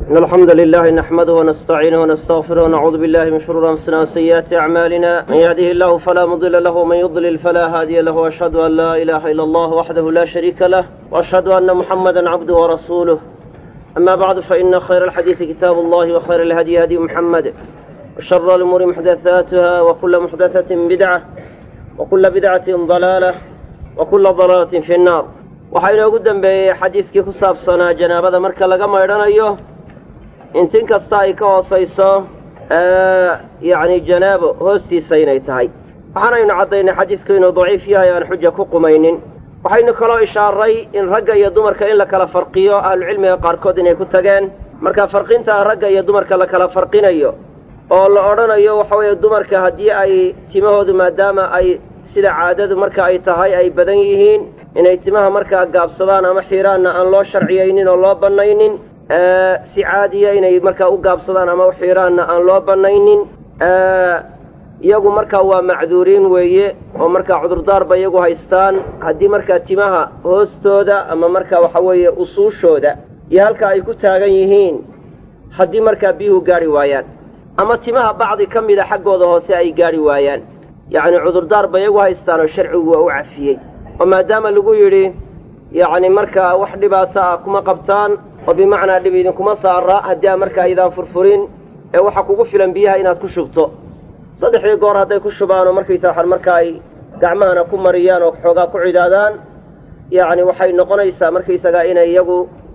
إن الحمد لله نحمده ونستعينه ونستغفره ونعوذ بالله من شرور أنفسنا وسيئات أعمالنا من يهده الله فلا مضل له ومن يضلل فلا هادي له وأشهد أن لا إله إلا الله وحده لا شريك له وأشهد أن محمدا عبده ورسوله أما بعد فإن خير الحديث كتاب الله وخير الهدي هدي محمد وشر الأمور محدثاتها وكل محدثة بدعة وكل بدعة ضلالة وكل ضلالة في النار waxaa inoogu dembeeyey xadiidkii ku saabsanaa janaabada marka laga maydhanayo intin kasta ay ka hoosayso yacni janaabo hoostiisa inay tahay waxaanaynu caddaynay xadiidku inuu daciif yahay aan xuja ku qumaynin waxaynu kaloo ishaaray in ragga iyo dumarka in la kala farqiyo ahlucilmiga qaarkood inay ku tageen marka farqintaa ragga iyo dumarka la kala farqinayo oo la odhanayo waxa weeye dumarka haddii ay timahoodu maadaama ay sida caadadu marka ay tahay ay badan yihiin inay timaha markaa gaabsadaan ama xiiraanna aan loo sharciyaynin oo loo bannaynin si caadiya inay markaa u gaabsadaan ama u xiiraanna aan loo bannaynin iyagu markaa waa macduuriin weeye oo markaa cudurdaarba iyagu haystaan haddii markaa timaha hoostooda ama markaa waxa weeye usuushooda iyo halka ay ku taagan yihiin haddii markaa biyuhu gaadhi waayaan ama timaha bacdi ka mida xaggooda hoose ay gaadhi waayaan yacni cudurdaarba iyagu haystaan oo sharcigu waa u cafiyey oo maadaama lagu yidhi yacni markaa wax dhibaato ah kuma qabtaan oo bimacnaa dhib idinkuma saara haddii aan markaa idaan furfurin ee waxa kugu filan biyaha inaad ku shubto saddexdii goor hadday ku shubaan oo markaysa waxaan marka ay gacmahana ku mariyaan oo xoogaa ku cidaadaan yacni waxay noqonaysaa markaysagaa inay iyagu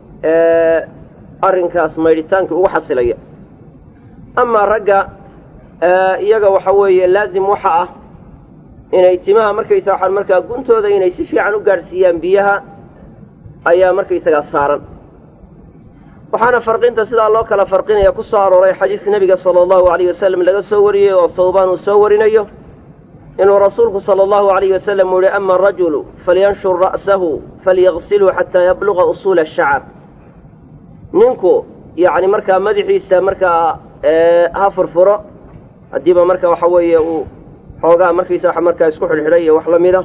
arrinkaas maydhitaankii ugu xasilaya amaa ragga iyaga waxa weeye laazim waxa ah inay timaha markaysa waxaan markaa guntooda inay si fiican u gaadhsiiyaan biyaha ayaa markaysagaa saaran waxaana farqinta sidaa loo kala farqinaya ku soo arooray xadiiska nebiga sala allahu alayh wasalam laga soo wariyey oo thawbaan uu soo warinayo inuu rasuulku sala allahu alayh wasalam uu yihi ama arajulu falyanshur ra'sahu falyagsilhu xataa yabluga usuula ashacar ninku yacni markaa madaxiisa markaa ha furfuro haddiiba marka waxa weeye uu xoogaa markaysa wax markaa isku xidhxidhay iyo wax la mida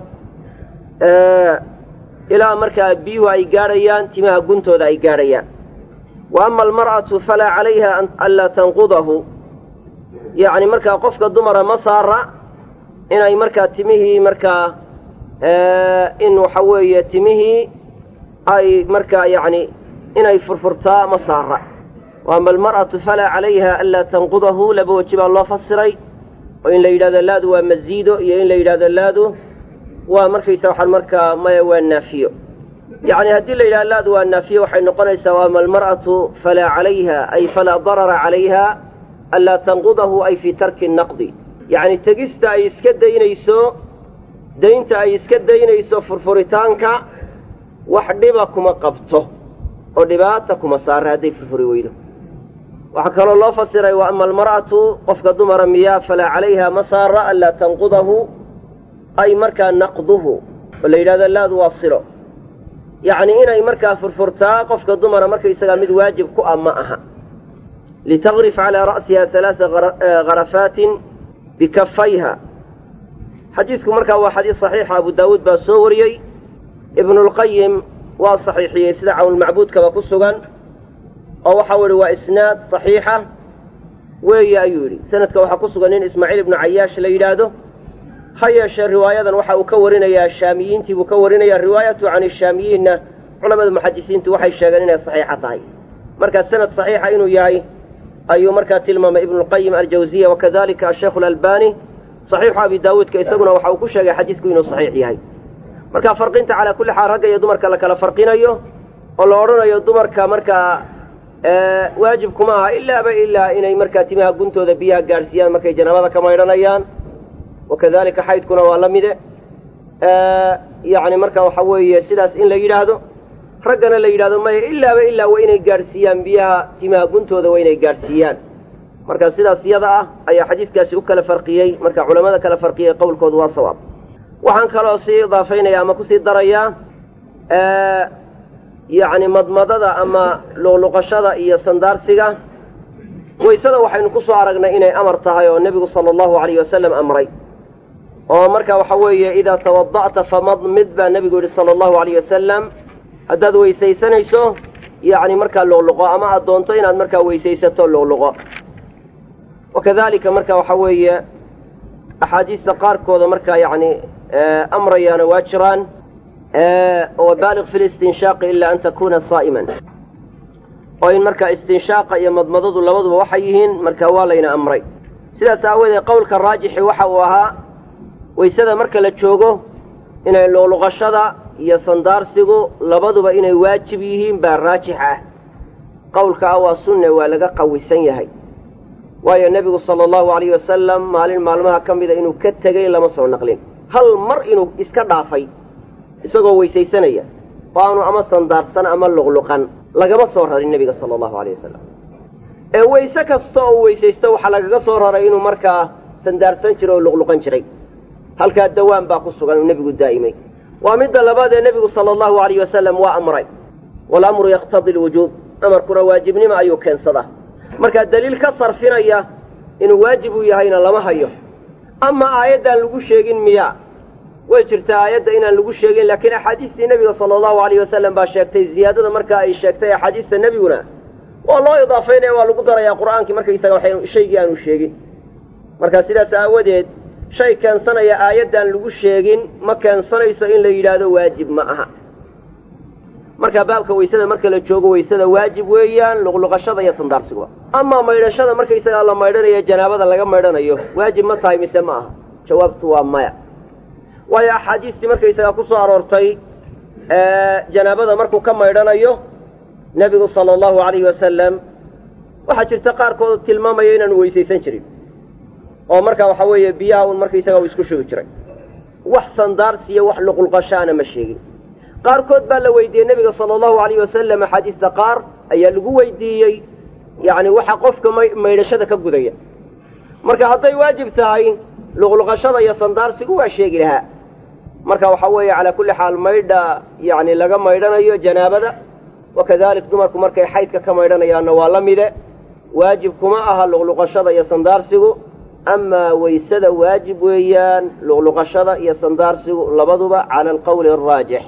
ilaa markaa biyuhu ay gaadhayaan timaha guntooda ay gaadhayaan wa ama almar'atu falaa calayha anlaa tanqudahu yacni markaa qofka dumara ma saara inay markaa timihii markaa in waxa weeye timihii ay markaa yacni inay furfurtaa ma saara wa ama almar'atu falaa calayha anlaa tanqudahu laba weji baa loo fasiray oo in la yidhahdo laadu waa maziido iyo in la yidhahdo laadu waa markaysa waxaan markaa maya waa naafiyo yacni haddii la yidhahdo laadu waa naafiyo waxay noqonaysaa wa ama almar'atu falaa calayha ay falaa darara calayha anlaa tanqudahu ay fii tarki naqdi yacni tegista ay iska daynayso daynta ay iska daynayso furfuritaanka wax dhiba kuma qabto oo dhibaata kuma saara hadday furfuri weydo waxaa kaloo loo fasiray wa ama almar'atu qofka dumara miyaa falaa calayha ma saara anlaa tanqudahu ay markaa naqduhu oo la yidhahdo laadu waa silo yacni inay markaa furfurtaa qofka dumara markaysagaa mid waajib ku ah ma aha litagrif calaa ra'siha halaaa harafaatin bikafayha xadiidku markaa waa xadiis saxiixa abu daawuud baa soo wariyey ibnulqayim waa saxiixiyey sida cawnulmacbuudkaba ku sugan oo waxau idhi waa isnaad saxiixa weeye ayuu yidhi sanadka waxaa ku sugan nin ismaaciil ibnu cayaash la yidhaahdo ha yeeshee riwaayadan waxa uu ka warinayaa shaamiyiintii buu ka warinayaa riwaayatu can ishaamiyiinna culamada muxadisiintu waxay sheegeen inay saxiixa tahay markaa sanad saxiixa inuu yahay ayuu markaa tilmaamay ibnulqayim aljawziya wakadalika asheikhu alalbani saxiixu abi daawuudka isaguna waxa uu ku sheegay xadiisku inuu saxiix yahay marka farqinta calaa kulli xaal ragga iyo dumarka la kala farqinayo oo la odhanayo dumarka markaa waajib kuma aha ilaaba ilaa inay markaa timaha guntooda biyaha gaadhsiiyaan markay janaabada ka maydhanayaan wakadalika xaydkuna waa la mide yacni marka waxa weeye sidaas in la yidhaahdo raggana la yidhahdo maya ilaaba ilaa waa inay gaadhsiiyaan biyaha timaha guntooda waa inay gaadhsiiyaan marka sidaas iyada ah ayaa xadiidkaasi u kala farqiyey marka culamada kala farqiyey qowlkoodu waa sawaab waxaan kaloo sii idaafaynaya ama kusii darayaa yacni madmadada ama luqluqashada iyo sandaarsiga waysada waxaynu ku soo aragnay inay amar tahay oo nebigu sala allahu alayh wasalam amray oo marka waxa weeye idaa tawada'ta famadmid baa nebigu yidhi sala allahu alayh wasalam haddaad weysaysanayso yacni markaa luqluqo ama aad doonto inaad markaa weysaysato luqluqo wakadalika marka waxa weeye axaadiista qaarkooda markaa yacni amrayaana waa jiraan wabaaliq fi listinshaaqi ilaa an takuna saa'iman oo in markaa istinshaaqa iyo madmadadu labaduba waxay yihiin marka waa layna amray sidaas aawadeed qowlka raajixi waxa uu ahaa waysada marka la joogo inay luqluqashada iyo sandaarsigu labaduba inay waajib yihiin baa raajix ah qowlka ah waa sunne waa laga qawisan yahay waayo nebigu sala allahu alayhi wasalam maalin maalmaha ka mida inuu ka tegey lama soo naqlin hal mar inuu iska dhaafay isagoo weysaysanaya oo aanu ama sandaarsan ama luqluqan lagama soo rarin nebiga sala allahu alayh wasalam ee weyse kasta oo weysaysto waxaa lagaga soo raray inuu markaa sandaarsan jiray oo luqluqan jiray halkaa dawaan baa ku sugan uu nebigu daa'imay waa midda labaad ee nebigu sala allahu alayh wasalam waa amray walamru yaqtadi lwujuub amarkuna waajibnimo ayuu keensadaa markaa daliil ka sarfinaya inuu waajib u yahayna lama hayo ama aayaddaan lagu sheegin miyaa way jirtaa aayadda inaan lagu sheegin laakiin axaadiistii nebiga sala allahu alayh wasalam baa sheegtay ziyaadada markaa ay sheegtay axaadiista nebiguna waa loo idaafaynaya waa lagu darayaa qur'aankii markaysaga waxay shaygii aanu sheegin marka sidaas aawadeed shay keensanaya aayaddaan lagu sheegin ma keensanayso in la yidhaahdo waajib ma aha marka baabka waysada marka la joogo waysada waajib weeyaan luqluqashada iyo sandaarsiga amaa maydhashada markaysagaa la maydhanayo janaabada laga maydhanayo waajib ma tahay mise ma aha jawaabtu waa maya waayo axaadiistii markaysagaa ku soo aroortay janaabada markuu ka maydhanayo nebigu sala allahu alayhi wasalam waxaa jirta qaarkood tilmaamaya inaanu weysaysan jirin oo markaa waxa weeye biyaha un markaysaga uu isku shugi jiray wax sandaarsiyo wax luqluqashaana ma sheegin qaarkood baa la weydiiyey nebiga sala allahu alayh wasalam axaadiista qaar ayaa lagu weydiiyey yacni waxa qofka maydhashada ka gudaya marka hadday waajib tahay luqluqashada iyo sandaarsigu waa sheegi lahaa marka waxa weeye calaa kulli xaal maydha yacni laga maydhanayo janaabada wakadalik dumarku markay xaydka ka maydhanayaanna waa la mide waajib kuma aha luqluqashada iyo sandaarsigu amaa waysada waajib weeyaan luqluqashada iyo sandaarsigu labaduba cala alqowli araajix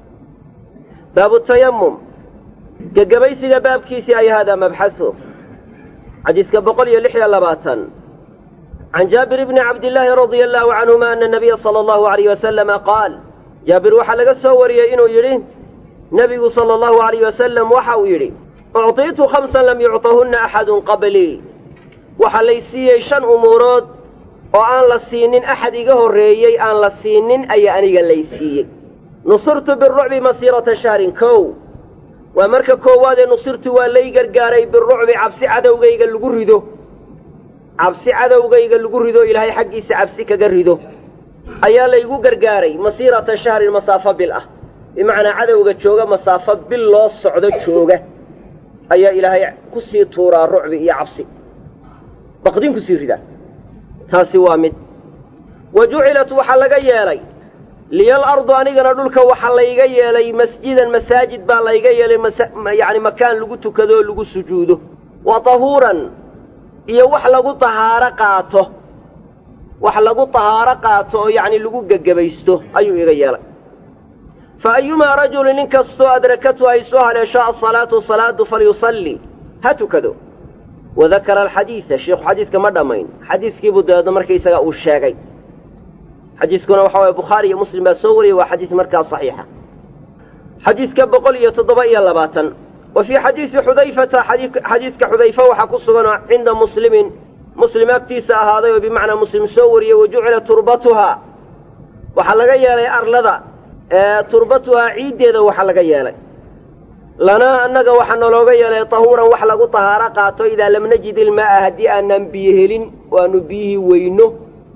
baabu tayamum gegabaysiga baabkiisii ay haadaa mabxahu xadiiska boqol iyo lix iyo labaatan can jaabir bni cabdillaahi radia allahu canhuma ana nabiya sala allahu alayh wasalama qaal jaabir waxaa laga soo wariyey inuu yidhi nebigu sala allahu alayh wasalam waxa uu yidhi ucطiitu khamsan lam yucطahunna axadun qablii waxaa lay siiyey shan umuurood oo aan la siinin axad iga horreeyey aan la siinin ayaa aniga lay siiyey nusurtu birucbi masiirata shahrin kow waa marka koowaadee nusirtu waa lay gargaaray birucbi cabsi cadowgayga lagu rido cabsi cadowgayga lagu rido ilaahay xaggiisa cabsi kaga rido ayaa laygu gargaaray masiirata shahrin masaafo bil ah bimacnaa cadowga jooga masaafo bil loo socdo jooga ayaa ilaahay ku sii tuuraa rucbi iyo cabsi baqdin kusii ridaa taasi waa mid wa jucilat waxaa laga yeelay liyal ardu anigana dhulka waxaa layga yeelay masjidan masaajid baa layga yeelay yacni makaan lagu tukado oo lagu sujuudo wa tahuuran iyo wax lagu tahaaro qaato wax lagu tahaaro qaato oo yacni lagu gegebaysto ayuu iga yeelay fa ayumaa rajulin nin kastoo adrakatu ay soo haleesho asalaatu salaadu falyusalli ha tukado wadakara alxadiida sheikhu xadiiska ma dhammayn xadiiskiibuu dabeedno markaysaga uu sheegay xadiiskuna waxa waye bukhaari iyo muslim baa soo wariyey waa xadiis markaa saxiixa xadiiska boqol iyo toddoba iyo labaatan wa fii xadiisi xudayfata xadiiska xudayfa waxaa ku sugan oo cinda muslimin muslim agtiisa ahaaday oo bimacnaa muslim soo wariyey wa jucila turbatuhaa waxaa laga yeelay arlada turbatuhaa ciiddeeda waxaa laga yeelay lanaa annaga waxaa nalooga yeelay tahuuran wax lagu tahaaro qaato idaa lam najid ilmaa'a haddii aanan biyo helin oo aanu biyihii weyno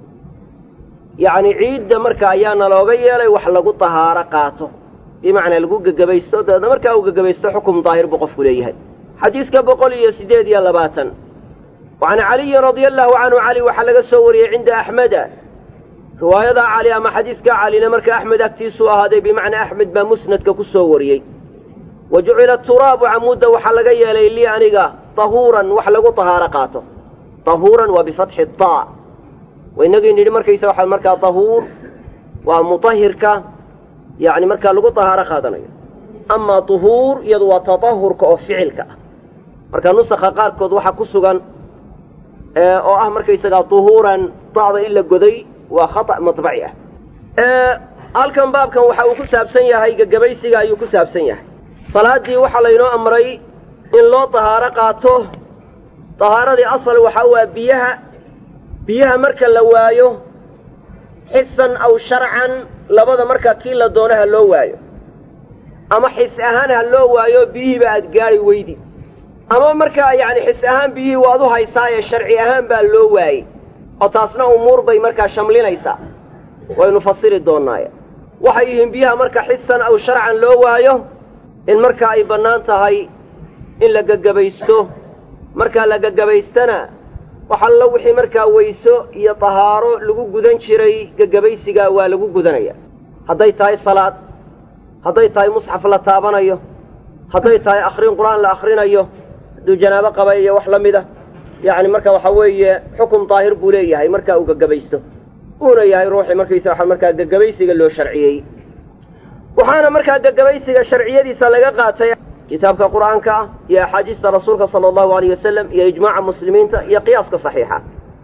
yacni ciidda marka ayaa nalooga yeelay wax lagu tahaaro qaato bimacnaa lagu gegabaysto dabeedna markaa uu gegabaysto xukum daahir buu qofku leeyahay xadiiska boqol iyo siddeed iyo labaatan wa can caliyin radia allahu canhu cali waxaa laga soo wariyey cinda axmeda riwaayada cali ama xadiiska calina marka axmed agtiisuu ahaaday bimacnaa axmed baa musnadka ku soo wariyey wa jucila turaabu camuudda waxaa laga yeelay lii aniga tahuuran wax lagu tahaaro qaato tahuuran waa bifatxi taa wainagii nidhi markaysa waxaa markaa tahuur waa mutahirka yacni markaa lagu tahaaro qaadanayo amaa tuhuur iyadu waa tatahurka oo ficilka ah marka nusakha qaarkood waxaa ku sugan oo ah markaysagaa tuhuuran da'da in la goday waa khata' matbaci ah halkan baabkan waxa uu ku saabsan yahay gegabaysiga ayuu ku saabsan yahay salaaddii waxaa laynoo amray in loo tahaaro qaato tahaaradii asal waxaa waa biyaha biyaha marka la waayo xisan aw sharcan labada markaa kii la doono ha loo waayo ama xis ahaan ha loo waayo biyihiiba aad gaari weydi ama markaa yacni xis ahaan biyihii waad u haysaaye sharci ahaan baa loo waayey oo taasna umuur bay markaa shamlinaysaa waynu fasiri doonnaaye waxay yihiin biyaha marka xisan aw sharcan loo waayo in markaa ay bannaan tahay in la gegabaysto markaa la gegabaystana waxallo wixii markaa weyso iyo tahaaro lagu gudan jiray gegabaysigaa waa lagu gudanaya hadday tahay salaad hadday tahay musxaf la taabanayo hadday tahay akhrin qur-aan la akhrinayo hadduu janaabo qaba iyo wax la mida yacni marka waxaa weeye xukun daahir buu leeyahay markaa uu gegabaysto uuna yahay ruuxii markaysa waxa markaa gegabaysiga loo sharciyey waxaana markaa gegabaysiga sharciyadiisa laga qaatay kitaabka qur'aanka ah iyo axaadiista rasuulka sala allahu alayh wasalam iyo ijmaaca muslimiinta iyo qiyaaska saxiixa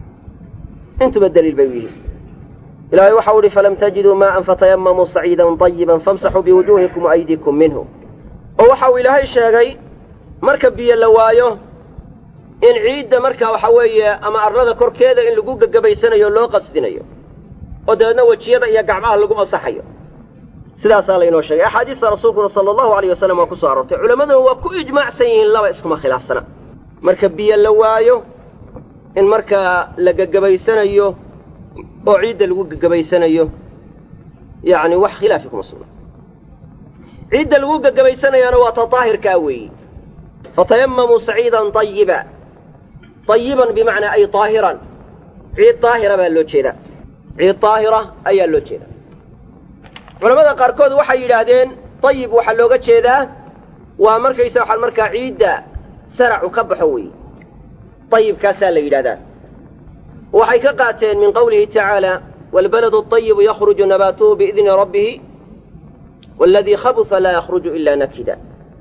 intuba daliil bay u yihiin ilahay waxau uhi falam tajiduu maa'an fatayamamuu saciidan طayiban famsaxuu biwujuuhikum waaydikum minhu oo waxa uu ilaahay sheegay marka biyo la waayo in ciidda marka waxa weeye ama arlada korkeeda in lagu gegabaysanayo loo qasdinayo oo dabeedna wejiyada iyo gacmaha lagu masaxayo sidaasaa laynoo sheegay axaadiista rasuulkuna sala allahu alayh wasalam waa ku soo aroortay culammaduna waa ku ijmaacsan yihiin laba iskuma khilaafsana marka biyo la waayo in markaa la gegabaysanayo oo ciidda lagu gegabaysanayo yacni wax khilaafi kuma sugna ciidda lagu gegabaysanayaana waa ta daahirkaa weeyi fatayamamuu saciidan ayiba ayiban bimacnaa ay daahiran ciid daahira baa loo jeedaa ciid daahira ayaa loo jeedaa culamada qaarkood waxay yidhaahdeen ayib waxaa looga jeedaa waa markaysa waxaa markaa ciidda saracu ka baxo weeye ayibkaasaa la yidhahdaa waxay ka qaateen min qawlihi tacaala waalbaladu ayibu yakhruju nabaatuhu biidni rabbihi waaladii khabusa laa yakhruju ilaa nakida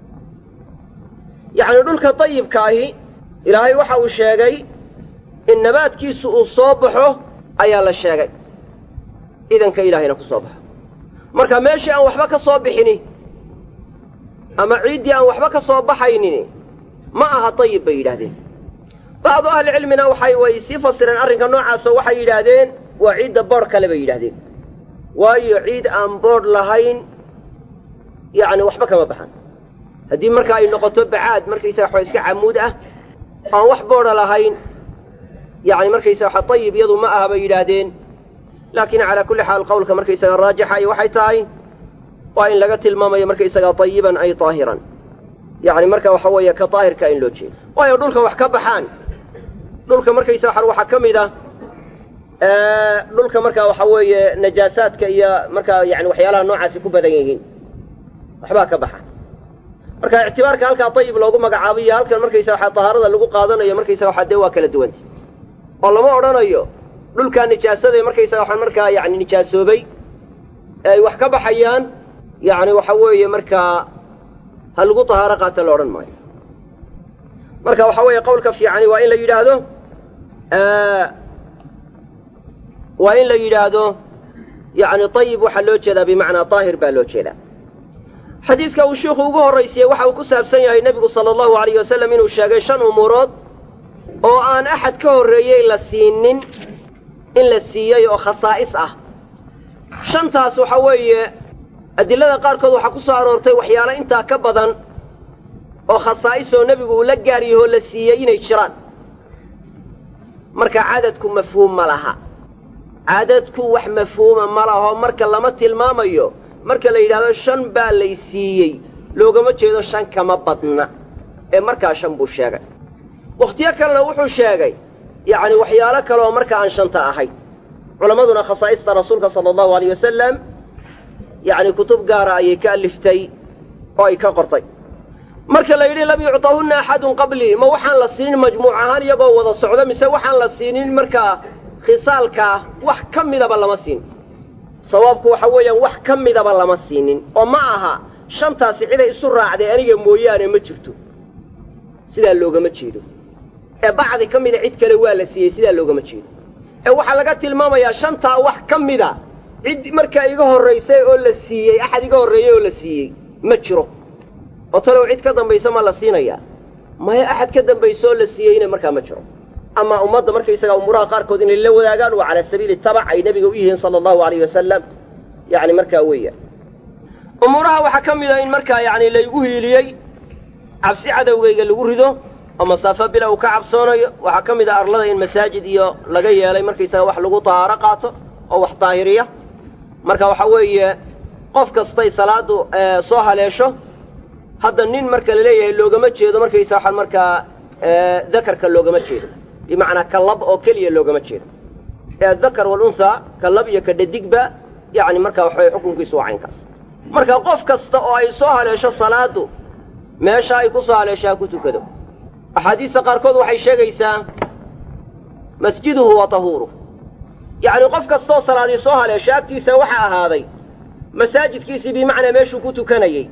yacni dhulka ayibka ahi ilaahay waxa uu sheegay in nabaadkiisu uu soo baxo ayaa la sheegay idanka ilaahayna ku soo baxo marka meeshii aan waxba ka soo bixini ama ciiddii aan waxba ka soo baxaynin ma aha ayib bay yidhahdeen bacdu ahlicilmina waxay way sii fasireen arrinka noocaasoo waxay yidhaahdeen waa ciidda boodh kale bay yidhahdeen waayo ciid aan boodh lahayn yacni waxba kama baxan haddii marka ay noqoto bacaad markaysaga waxa iska camuud ah aan wax boodha lahayn yacni markaysa waxa ayib iyadu ma aha bay yidhaahdeen laakiin calaa kulli xaal qowlka markaysaga raajixa iyo waxay tahay waa in laga tilmaamayo markaysagaa ayiban ay daahiran yacni marka waxa weeye ka daahirka in loo jeedo waayo dhulka wax ka baxaan dhulka markaysa waxa waxaa ka mid ah dhulka marka waxa weeye najaasaadka iyo markaa yani waxyaalaha noocaasi ku badan yihiin waxbaa ka baxa marka ictibaarka halkaa ayib loogu magacaabay iyo halkan markaysa waxaa tahaarada lagu qaadanayo markaysa waxaa dee waa kala duwanta oo lama odhanayo dhulkaa nijaasada markaysa waxa markaa yani nijaasoobay ee ay wax ka baxayaan yacni waxa weeye markaa ha lagu tahaaro qaata la odhan maayo marka waxa weeye qowlka fiicani waa in la yidhaahdo waa in la yidhaahdo yacni ayib waxaa loo jeedaa bimacnaa daahir baa loo jeedaa xadiidka uu sheikhu ugu horraysiyey waxa uu ku saabsan yahay nebigu sala allahu alayh wasalam inuu sheegay shan umuurood oo aan axad ka horreeyey la siinin in la siiyey oo khasaa'is ah shantaas waxa weeye adilada qaarkood waxaa ku soo aroortay waxyaalo intaa ka badan oo khasaa'isoo nebigu uu la gaariyahoo la siiyey inay jiraan marka cadadku mafhuum ma laha cadadku wax mafhuuma ma laho marka lama tilmaamayo marka la yidhaahdo shan baa lay siiyey loogama jeedo shan kama badna ee markaa shan buu sheegay wakhtiyo kalena wuxuu sheegay yacni waxyaalo kale oo marka aan shanta ahayn culammaduna khasaa'ista rasuulka sala allahu alayh wasalam yacni kutub gaara ayay ka aliftay oo ay ka qortay marka la yidhi lam yucطahunna axadun qablii ma waxaan la siinin majmuuc ahaan iyagoo wada socdo mise waxaan la siinin markaa khisaalkaa wax ka midaba lama siin sawaabku waxa weeyaan wax ka midaba lama siinin oo ma aha shantaasi ciday isu raacday aniga mooyaane ma jirto sidaa loogama jeedo ee bacdi ka mida cid kale waa la siiyey sidaa loogama jeedo ee waxaa laga tilmaamayaa shantaa wax ka mida cid markaa iga horraysay oo la siiyey axad iga horreeyey oo la siiyey ma jiro oo talow cid ka dambaysa ma la siinayaa maya axad ka dambaysa oo la siiyeyna markaa ma jiro ama ummadda markaysagaa umuuraha qaarkood inay la wadaagaan waa calaa sabiili tabac ay nebiga u yihiin sala allahu alayh wasalam yacni markaa weeyaan umuuraha waxaa ka mida in markaa yacni laygu hiiliyey cabsi cadowgayga lagu rido oo masaafo bila uu ka cabsoonayo waxaa ka mid a arlada in masaajid iyo laga yeelay markaysaga wax lagu tahaaro qaato oo wax daahiriya marka waxaa weeye qof kastay salaadu soo haleesho hadda nin marka la leeyahay loogama jeedo markaysa waxaa markaa dakarka loogama jeedo bimacnaa ka lab oo keliya loogama jeedo ee dakar walunhaa ka lab iyo ka dhadigba yacni marka waxaway xukunkiisu waa caynkaas marka qof kasta oo ay soo haleesho salaadu meesha ay ku soo haleesho ha ku tukado axaadiista qaarkood waxay sheegaysaa masjiduhu wa tahuuruh yacni qof kastaoo salaadii soo haleesho agtiisa waxaa ahaaday masaajidkiisii bimacnaa meeshuu ku tukanayey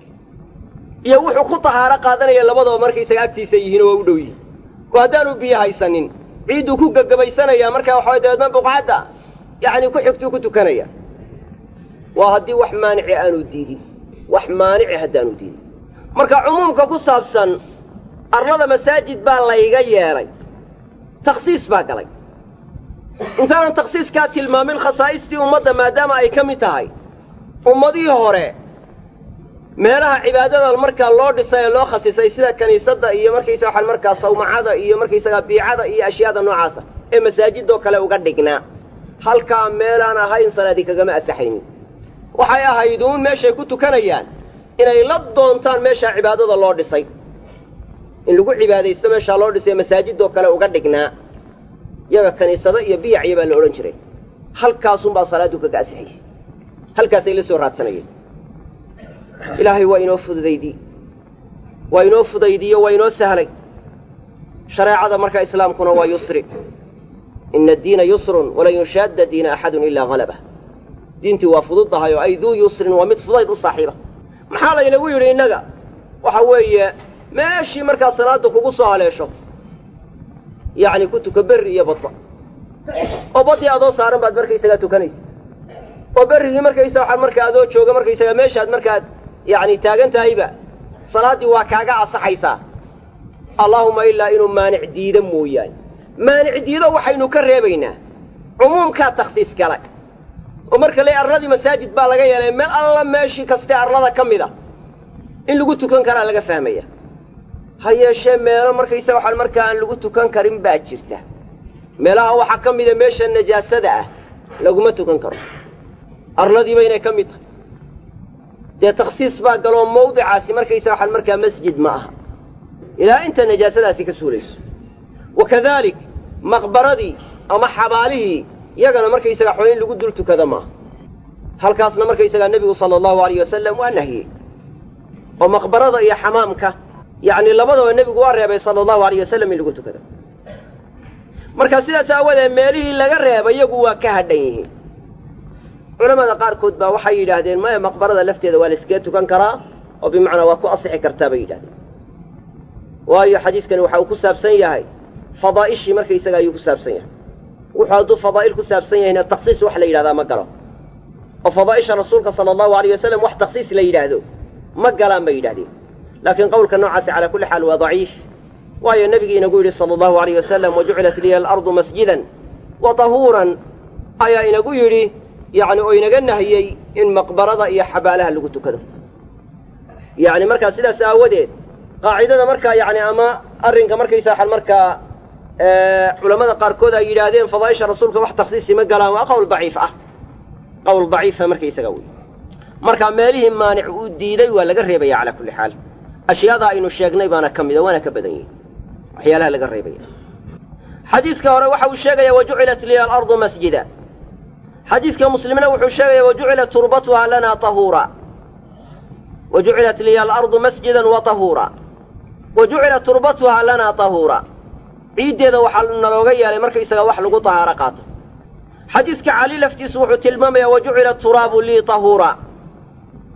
iyo wuxuu ku tahaaro qaadanaya labadaba markaysaga agtiisa yihiin oo waa u dhow yihin oo haddaanu biyo haysanin ciidduu ku gagabaysanayaa markaa waxaway dabeedna buqcadda yacni ku xigtuu ku tukanaya waa haddii wax maanici aanu diidin wax maanici haddaanu diidin marka cumuumka ku saabsan arlada masaajid baa layga yeelay takhsiis baa galay intaanan takhsiiskaa tilmaamin khasaa'istii ummadda maadaama ay ka mid tahay ummadihii hore meelaha cibaadada markaa loo dhisay ee loo khasisay sida kiniisadda iyo markaysa waxaan markaa sawmacada iyo markaysagaa biicada iyo ashyaada noocaasa ee masaajidoo kale uga dhignaa halkaa meelaan ahayn salaadi kagama asaxaynin waxay ahayduun meeshay ku tukanayaan inay la doontaan meeshaa cibaadada loo dhisay in lagu cibaadaysto meeshaa loo dhisay masaajidoo kale uga dhignaa yaga kiniisado iyo biyacya baa la odhan jiray halkaasunbaa salaaddu kaga asixaysay halkaasay la soo raadsanayeen ilaahay waa inoo fududaydii waa inoo fudaydiyo waa inoo sahlay shareecada markaa islaamkuna waa yusri ina addiina yusrun walan yushaadda diina axadun ilaa halabah diintii waa fudud tahay oo ay duu yusrin waa mid fudayd u saaxiiba maxaa laynagu yidhi innaga waxa weeye meeshii markaa salaadda kugu soo haleesho yacni ku tuka berri iyo badba oo baddii adoo saaran baad markaysagaa tukanaysa oo berrigii markaysa waxaad markaa adoo jooga markaysagaa meeshaad markaad yacni taagan tahayba salaaddii waa kaaga asaxaysaa allaahuma ilaa inuu maanic diido mooyaane maanic diido waxaynu ka reebaynaa cumuumkaa takhsiis gala oo marka le arladii masaajid baa laga yeelay meel alla meeshii kaste arlada ka mid a in lagu tukan karaa laga fahmaya ha yeeshee meelo markaysa waxaan markaa aan lagu tukan karin baa jirta meelaha waxaa ka mida meesha najaasada ah laguma tukan karo arladiiba inay ka mid tahay dee takhsiis baa galoo mawdicaasi markaysa waxaan markaa masjid ma aha ilaa inta najaasadaasi ka suulayso wa kadalik maqbaradii ama xabaalihii yagana markaysaga xo in lagu dul tukada maaha halkaasna markaysagaa nebigu sala allahu alayh wasalam waa nahiyey oo maqbarada iyo xamaamka yacni labadaba nebigu waa reebay sala allahu alayh wasalam in lagu tukado marka sidaas aawadeed meelihii laga reebay iyagu waa ka hadhan yihiin culamada qaarkood baa waxay yidhaahdeen maya maqbarada lafteeda waa la iskaga tukan karaa oo bimacnaa waa ku asixi kartaa bay yidhahdeen waayo xadiiskani waxa uu ku saabsan yahay fadaa'ishii markaysaga ayuu ku saabsan yahay wuxuu hadduu fadaa'il ku saabsan yahayna takhsiis wax la yidhahdaa ma galo oo fadaa'isha rasuulka sala allahu alayh wasalam wax takhsiis la yidhaahdo ma galaan bay yidhahdeen laakiin qowlka noocaasi calaa kulli xaal waa daciif waayo nebigii inagu yidhi sala allahu alayh wasalam wajucilat liya alardu masjidan wa tahuuran ayaa inagu yidhi yacni oo inaga nahiyey in maqbarada iyo xabaalaha lagu tukado yacni markaa sidaas aawadeed qaacidada markaa yacni ama arrinka markaysa waxaan markaa culamada qaarkood ay yidhaahdeen fadaa'isha rasuulka wax takhsiisi ma galaan waa qowl daciif ah qowl daciifa markaysaga wey marka meelihii maanic uu diiday waa laga reebaya calaa kulli xaal ashyaada aynu sheegnay baana ka mida waana ka badan yihin waxyaalaha laga reebaya xadiiska hore waxa uu sheegaya wajucilat liya alardu masjida xadiidka muslimna wuxuu sheegaya wajucilat turbatuha lana tahuura wajucilat liya alardu masjidan wa tahuura wajucilat turbatuha lana tahuura ciiddeeda waxaa nalooga yeelay markaysaga wax lagu tahaaro qaato xadiidka cali laftiisu wuxuu tilmaamayaa wajucila turaabu lii tahuura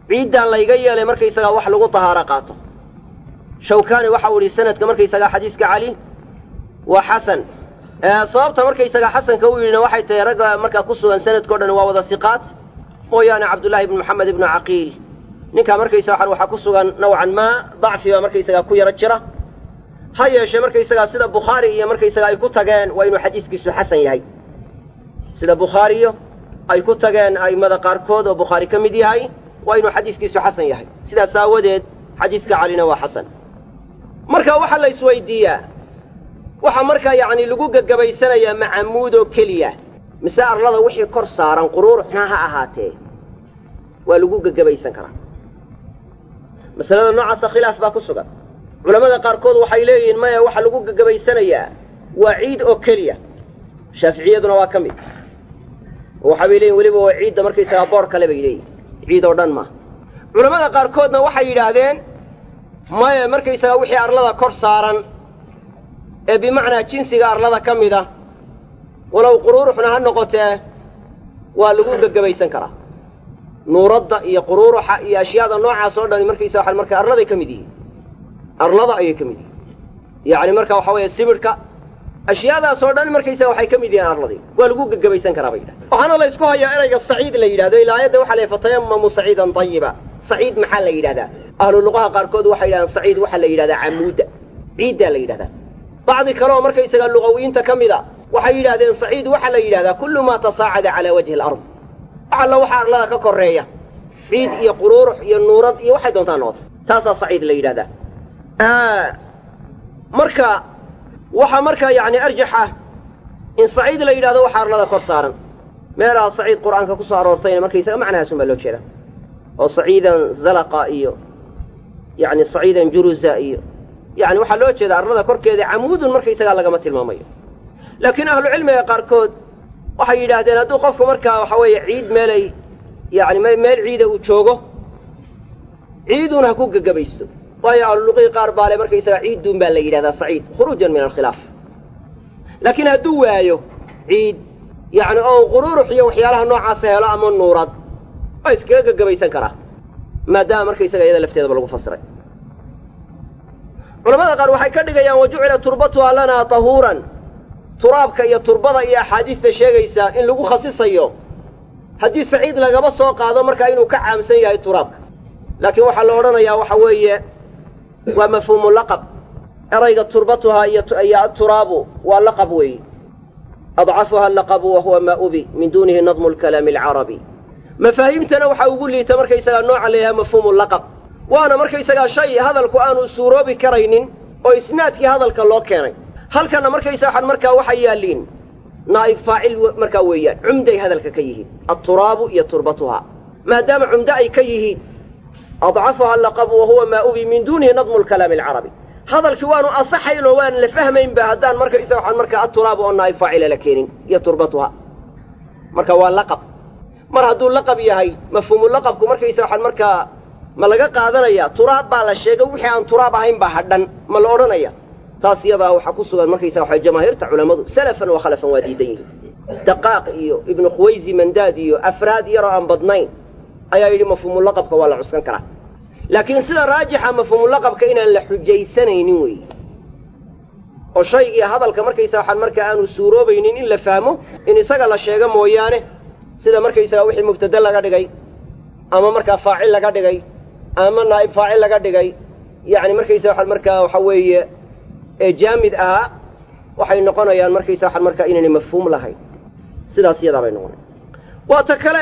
ciiddaan layga yeelay markaysagaa wax lagu tahaaro qaato shawkani waxa uu yihi sanadka markaysagaa xadiiska cali waa xasan sababta markaysagaa xasanka u yidhina waxay tahay ragga markaa ku sugan sanadkao dhan waa wada siqaat mooyaane cabdullaahi ibnu maxamed ibnu caqiil ninkaa markaysaga waxaa ku sugan nawcan maa dacfiba markaysagaa ku yaro jira ha yeeshee markaysagaa sida bukhaari iyo markaysagaa ay ku tageen waa inuu xadiiskiisu xasan yahay sida bukhaariyo ay ku tageen a'immada qaarkood oo bukhaari ka mid yahay waa inuu xadiiskiisu xasan yahay sidaas aawadeed xadiiska calina waa xasan marka waxaa la isweydiiyaa waxaa markaa yacni lagu gegabaysanayaa macamuud oo keliya mise arlada wixii kor saaran quruuruxna ha ahaatee waa lagu gegabaysan karaa masalada noocaasa khilaaf baa ku sugan culammada qaarkood waxay leeyihiin maya waxaa lagu gegabaysanayaa waa ciid oo keliya shaaficiyaduna waa ka mid waxaa bay leeyihin weliba waa ciidda markaysagaa boor kale bay leeyihin ciid oo dhan maaha culammada qaarkoodna waxay yidhaahdeen maya markaysagaa wixii arlada kor saaran ee bimacnaa jinsiga arlada ka mid ah walow quruuruxna ha noqotee waa lagu gegabaysan karaa nuuradda iyo quruuruxa iyo ashyaada noocaas oo dhani markaysa waa marka arladay ka mid yihiin arlada ayay ka mid yihiin yacni marka waxa weeye sibidhka ashyaadaas oo dhan markaysaga waxay ka mid yihiin arladii waa lagu gegabaysan karaa bay yidhahdeen waxaana la ysku hayaa erayga saciid la yidhahdo ilaa aayadda waxa la fatayamamu saciidan dayiba saciid maxaa la yidhahdaa ahlu luqaha qaarkood waxay yidhahdaan saciid waxaa la yidhahdaa camuudda ciiddaa la yidhahdaa bacdi kale oo markaysaga luqawiyiinta ka mid a waxay yidhahdeen saciid waxaa la yidhahdaa kullu maa tasaacada calaa wajhi alard wax alla waxaa arlada ka korreeya ciid iyo quruurux iyo nuurad iyo waxay doontaa noqota taasaa saciid la yidhahdaa marka waxaa markaa yacni arjax ah in saciid la yidhahdo waxaa arlada kor saaran meelaha saciid qur'aanka ku soo aroortayna markaysaga macnahaasun baa loo jeeda oo saciidan zalaqa iyo yacni saciidan juruza iyo yani waxaa loo jeeda arlada korkeeda camuudun markaysagaa lagama tilmaamayo laakiin ahlucilmiga qaarkood waxay yidhaahdeen hadduu qofku markaa waxa weeye ciid meelay yani meel ciida uu joogo ciidun ha ku gegabaysto waayo ahluluqii qaar baale markaysagaa ciidduun baa la yidhahdaa saciid khuruujan min alkhilaaf laakiin hadduu waayo ciid yani oo quruurux iyo waxyaalaha noocaasa helo ama nuurad waa iskaga gegabaysan karaa maadaama markaysaga iyada lafteedaba lagu fasiray culamada qaar waxay ka dhigayaan wa jucila turbatuha lanaa tahuuran turaabka iyo turbada iyo axaadiista sheegaysaa in lagu khasisayo haddii saciid lagaba soo qaado markaa inuu ka caamsan yahay turaabka laakiin waxaa la odhanayaa waxa weeye waa mafhuumu laqab erayga turbatuhaa iyo aturaabu waa laqab weeyi adcafuha alaqabu wa huwa maa ubi min duunihi nadmu lkalaami alcarabi mafaahiimtana waxaa ugu liita markaysagaa nooca la yidhaha mafhuumu laqab waana markaysagaa shay hadalku aanu suuroobi karaynin oo isnaadkii hadalka loo keenay halkanna markaysa waxaan markaa waxay yaalliin naa'ib faacil markaa weeyaan cumday hadalka ka yihiin alturaabu iyo turbatuhaa maadaama cumdo ay ka yihiin adcafuha alaqabu wa huwa maa ubi min duunihi nadmu lkalaami alcarabi hadalkii waanu asaxayn oo waan la fahmaynba haddaan markaysa waxaan markaa aturaabu oo naa'ib faacila la keenin iyo turbatuha marka waa laqab mar hadduu laqab yahay mafhuumu laqabku markaysa waxaan markaa ma laga qaadanaya turaab baa la sheegay wixii aan turaab ahayn baa hadhan ma la odhanaya taas iyadaa waxaa ku sugan markaysa waxa jamaahiirta culammadu salafan wa khalafan waa diidan yihiin daqaaq iyo ibnu khuwaysi mandaad iyo afraad yaroo aan badnayn ayaa yidhi mafhuumulaqabka waa la cuskan karaa laakiin sida raajixa mafhuumulaqabka inaan la xujaysanaynin weeye oo shaygii hadalka markaysa waxaan markaa aanu suuroobaynin in la fahmo in isaga la sheego mooyaane sida markaysaga wixii mubtade laga dhigay ama markaa faacil laga dhigay ama naa'ib faacil laga dhigay yacni markaysa waxaan markaa waxa weeye ee jaamid ahaa waxay noqonayaan markaysa waxaan markaa inaynay mafhuum lahayn sidaas iyadaa bay noqonayan waa ta kale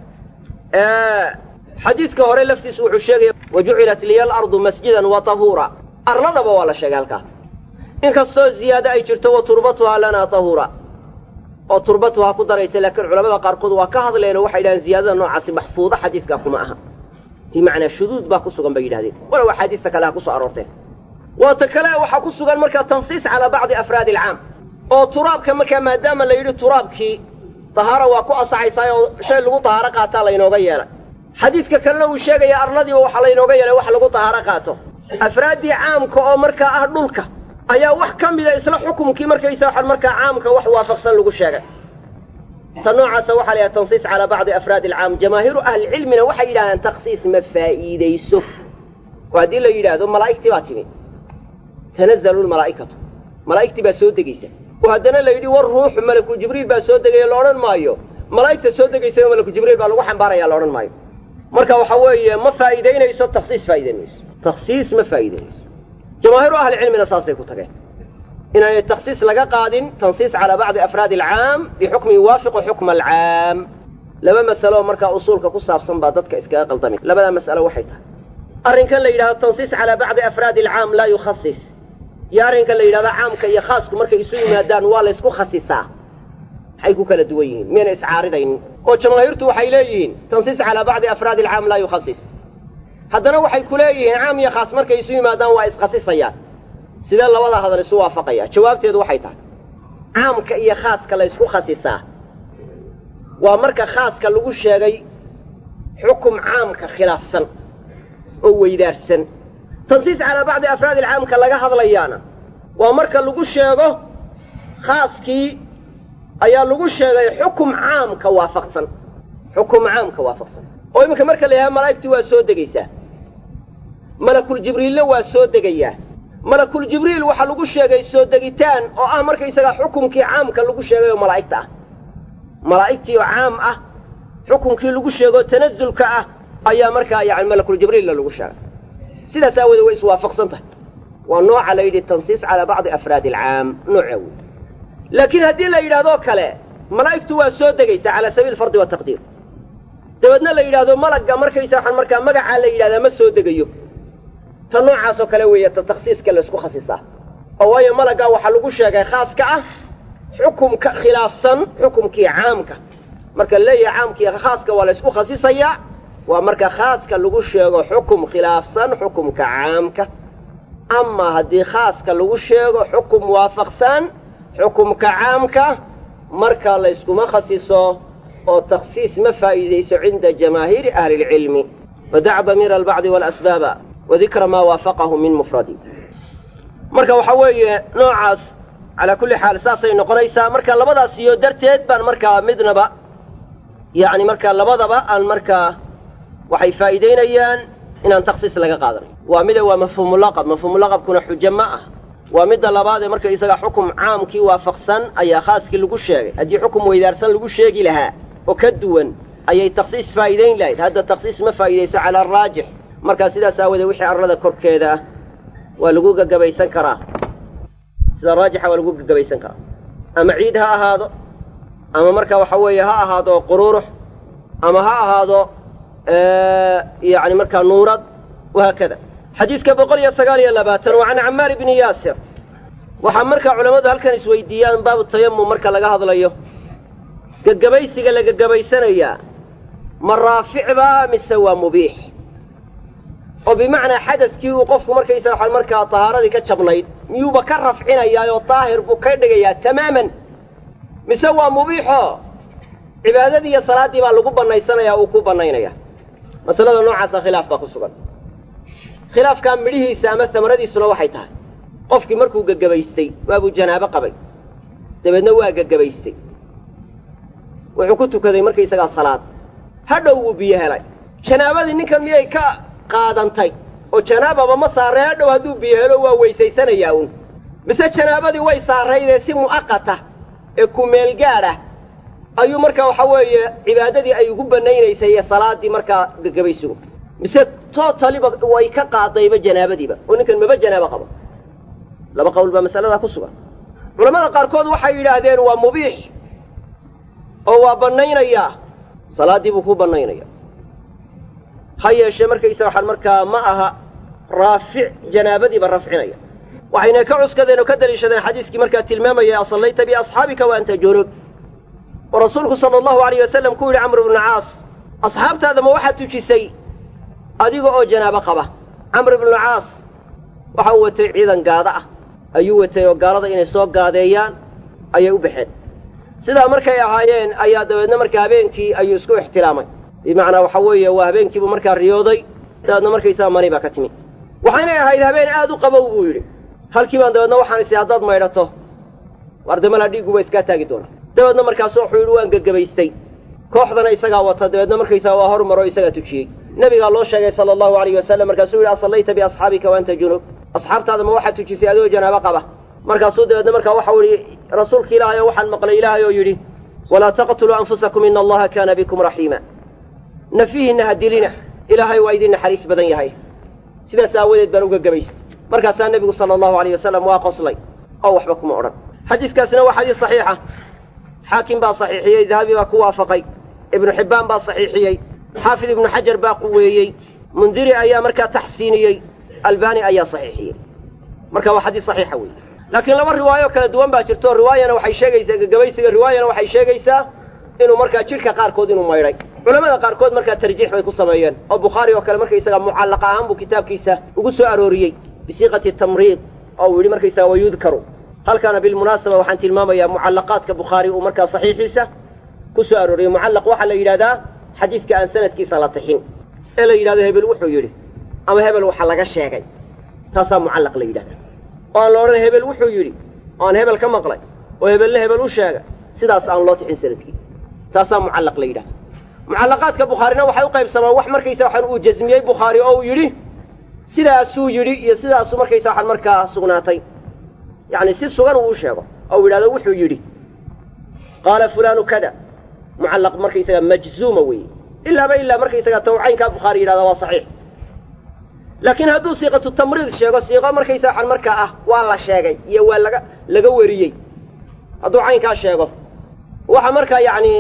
xadiidka hore laftiisu wuxuu sheegaya wa jucilat liya alardu masjidan wa tahuura arladaba waa la sheegay halkaa inkastoo ziyaado ay jirto wa turbatuhaa lanaa tahuura oo turbatuhaa ku daraysa laakiin culamada qaarkood waa ka hadleenoo waxay yidhahdeen ziyaadada noocaasi maxfuuda xadiidkaa kuma aha bimacnaa shuduud baa ku sugan bay yidhahdeen walow axaadiista kale ha ku soo aroorteen waa ta kale waxaa ku sugan markaa tansiis calaa bacdi afraadi alcaam oo turaabka markaa maadaama la yidhi turaabkii tahaara waa ku asaxaysaa oo shay lagu tahaaro qaataa laynooga yeelay xadiidka kalena uu sheegaya arladiiba waxaa laynooga yeelay wax lagu tahaaro qaato afraaddii caamka oo markaa ah dhulka ayaa wax ka mida isla xukumkii markaysa waxaan markaa caamka wax waafaqsan lagu sheegay ta noocaasa waxaa la yidhaha tansiis calaa bacdi afraadi alcaam jamaahiiru ahlicilmina waxay yidhahdaan takhsiis ma faa'iidayso oo haddii la yidhaahdo malaa'igtii baa timi tanazalu lmalaa'ikatu malaa'igtii baa soo degaysa oo haddana la yidhi war ruuxu malaku jibriil baa soo degaya la odhan maayo malaa'igta soo degaysana malaku jibriil baa lagu xambaaraya la odhan maayo marka waxa weeye ma faa'iidaynayso takhsiis faa'idayn mayso takhsiis ma faa'iidaynayso jamaahiiru ahlicilmina saasay ku tageen inaanay takhsiis laga qaadin tansiis calaa bacdi afraadi alcaam bixukmin yuwaafiqu xukma alcaam laba masalo markaa usuulka ku saabsan baa dadka iskaga qaldami labadaa mas'alo waxay tahay arrinkan la yidhahdo tansiis calaa bacdi afraadi alcaam laa yukhasis iyo arrinkan la yidhahdo caamka iyo khaasku markay isu yimaadaan waa la ysku khasisaa maxay ku kala duwan yihiin miyayna iscaaridaynin oo jamaahiirtu waxay leeyihiin tansiis calaa bacdi afraadi alcaam laa yukhasis haddana waxay ku leeyihiin caam iyo khaas markay isu yimaadaan waa iskhasisayaan sidee labada hadal isu waafaqaya jawaabteedu waxay tahay caamka iyo khaaska la ysku khasisaa waa marka khaaska lagu sheegay xukum caamka khilaafsan oo weydaarsan tansiis calaa bacdi afraadi alcaamka laga hadlayaana waa marka lagu sheego khaaskii ayaa lagu sheegay xukum caamka waafaqsan xukum caamka waafaqsan oo iminka marka la yidhaha malaa'igtii waa soo degaysaa malakuljibriille waa soo degayaa malakuljibriil waxaa lagu sheegay soo degitaan oo ah markaysagaa xukumkii caamka lagu sheegay oo malaa'igta ah malaa'igtii oo caam ah xukumkii lagu sheegoo tanazulka ah ayaa markaa yani malakuljibriilla lagu sheegay sidaas aawoodee way iswaafaqsan tahay waa nooca la yidhi tansiis calaa bacdi afraadi alcaam noocaa wey laakiin haddii la yidhahdoo kale malaa'igtu waa soo degaysaa calaa sabiili fardi wataqdiir dabeedna la yidhaahdo malagga markaysa waxaan markaa magacaa la yidhahdaa ma soo degayo ta noocaasoo kale weeye ta takhsiiska laysku khasisaa oo waayo malaggaa waxaa lagu sheegay khaaska ah xukumka khilaafsan xukumkii caamka marka leeyahay caamkii khaaska waa laysku khasisayaa waa marka khaaska lagu sheego xukum khilaafsan xukumka caamka amaa haddii khaaska lagu sheego xukum waafaqsan xukumka caamka marka layskuma khasiso oo takhsiis ma faa'iidayso cinda jamaahiiri ahli اlcilmi wadac damiira albacdi walasbaaba wadikra maa waafaqahu min mufradi marka waxaa weeye noocaas calaa kulli xaal saasay noqonaysaa marka labadaas iyo darteed baan markaa midnaba yacni markaa labadaba aan markaa waxay faa'iidaynayaan inaan takhsiis laga qaadanayo waa mida waa mafhuumulaqab mafhuumulaqabkuna xujo ma ah waa midda labaad ee marka isaga xukum caamkii waafaqsan ayaa khaaskii lagu sheegay haddii xukum weydaarsan lagu sheegi lahaa oo ka duwan ayay takhsiis faa'iidayn lahayd hadda takhsiis ma faa'iidayso cala araajix markaa sidaas aawoodee wixii arlada korkeeda ah waa lagu gagabaysan karaa sida raajixa waa lagu gagabaysan karaa ama ciid ha ahaado ama marka waxa weeye ha ahaado qururux ama ha ahaado yani markaa nuurad wahaakada xadiidka boqol iyo sagaal iyo labaatan waa can camaar bni yaasir waxaa markaa culammadu halkan isweydiiyaan baabu tayamum marka laga hadlayo gagabaysiga la gagabaysanayaa ma raaficbaa mise waa mubiix oo bimacnaa xadadkii uu qofku markaysa waxa markaa tahaaradii ka jabnayd miyuuba ka rafcinayaa oo daahir buu ka dhigayaa tamaaman mise waa mubiixo cibaadadii iyo salaaddii baa lagu bannaysanayaa uu ku bannaynaya masalada noocaasa khilaaf baa ku sugan khilaafkaa midhihiisa ama samaradiisuna waxay tahay qofkii markuu gagabaystay waabuu janaabo qabay dabeedna waa gagabaystay wuxuu ku tukaday markaysagaa salaad hadhow wuu biyo helay janaabadii ninkan miyay ka qaadantay oo janaababa ma saarray hadhow hadduu biyo helo waa weysaysanayaa uun mise janaabadii way saarraydee si mu'aqata ee ku meelgaad ah ayuu markaa waxa weeye cibaadadii ay ugu banaynaysay iyo salaaddii markaa gagabaysigu mise tootaliba way ka qaadayba janaabadiiba oo ninkan maba janaabo qabo laba qowl baa masaladaa ku sugan culamada qaarkood waxay yidhaahdeen waa mubiix oo waa bannaynayaa salaaddii buu ku bannaynaya ha yeeshee markaysa waxaan markaa ma aha raafic janaabadiiba rafcinaya waxayna ka cuskadeen oo ka daliishadeen xadiiskii markaa tilmaamaya asallayta biasxaabika wa anta junub oo rasuulku sala allahu alayh wasalam ku yidhi camr bnu caas asxaabtaada ma waxaad tujisay adiga oo janaabo qaba camr ibnu caas waxa uu watay ciidan gaada ah ayuu watay oo gaalada inay soo gaadeeyaan ayay u baxeen sidaa markay ahaayeen ayaa dabeedna markaa habeenkii ayuu isku ixtiraamay bimacnaa waxa weeye waa habeenkiibuu markaa riyooday dabeedna markaysaa mani baa ka timi waxaynay ahayd habeen aad u qabow buu yidhi halkii baan dabeedna waxaan isi haddaad maydhato wardamalaa dhiigguba iskaa taagi doona dabeedna markaasu wuxuu yidhi waan gegebaystay kooxdana isagaa wata dabeedna markaysaga waa hormaro isagaa tujiyey nabigaa loo sheegay sala allahu alayh wasalam markaasuu yidhi asallayta biasxaabika waanta junub asxaabtaada ma waxaad tujisay adigoo janaabo qaba markaasuu dabeedna markaa waxau yihi rasuulka ilaahay oo waxaan maqlay ilaahay oo yidhi walaa taqtuluu anfusakum ina allaha kaana bikum raxiima nafihiinna ha dilina ilaahay waa idin naxariis badan yahay sidaas aawadeed baan uga gebaystay markaasaa nebigu sala allahu alayh wasalam waa qoslay oo waxba kuma odhan xadiiskaasina waa xadiis saxiixa xaakim baa saxiixiyey dahabi baa ku waafaqay ibnu xibbaan baa saxiixiyey xaafid ibnu xajar baa quweeyey mundiri ayaa markaa taxsiiniyey albani ayaa saxiixiyey marka waa xadiis saxiixa weeye laakiin laba riwaayo kala duwan baa jirto riwaayana waxay sheegaysaa gegabaysiga riwaayana waxay sheegaysaa inuu markaa jidhka qaarkood inuu maydhay culamada qaarkood markaa tarjiix bay ku sameeyeen oo bukhaari oo kale markaysaga mucallaqa ahaan buu kitaabkiisa ugu soo arooriyey bisiiqati tamriid oo uu yidhi markaysaga wayudkaru halkaana bilmunaasaba waxaan tilmaamayaa mucallaqaadka bukhaari uu markaa saxiixiisa ku soo arooriyey mucallaq waxaa la yidhahdaa xadiidka aan sanadkiisa la tixin ee la yidhahdo hebel wuxuu yidhi ama hebel waxa laga sheegay taasaa mucallaq la yidhahdaa oo aan la odhan hebel wuxuu yidhi oo aan hebel ka maqlay oo hebelle hebel u sheega sidaas aan loo tixin sanadkii taasaa mucallaq la yidhahda mucallaqaadka bukhaarina waxay u qaybsamaan wax markaysa waxaan uu jasmiyey bukhaari oo uu yidhi sidaasuu yidhi iyo sidaasuu markaysa waxaan markaa sugnaatay yacni si sugan uu u sheego oo uu yidhahdo wuxuu yidhi qaala fulaanu kada mucallaq markaysaga majzuuma weeye ilaaba ilaa markaysaga tawcaynkaa bukhaari yidhahda waa saxiix laakiin hadduu siiqatu tamriid sheego siiqo markaysa waxaan markaa ah waa la sheegay iyo waa laga laga weriyey hadduu caynkaa sheego waxa markaa yacni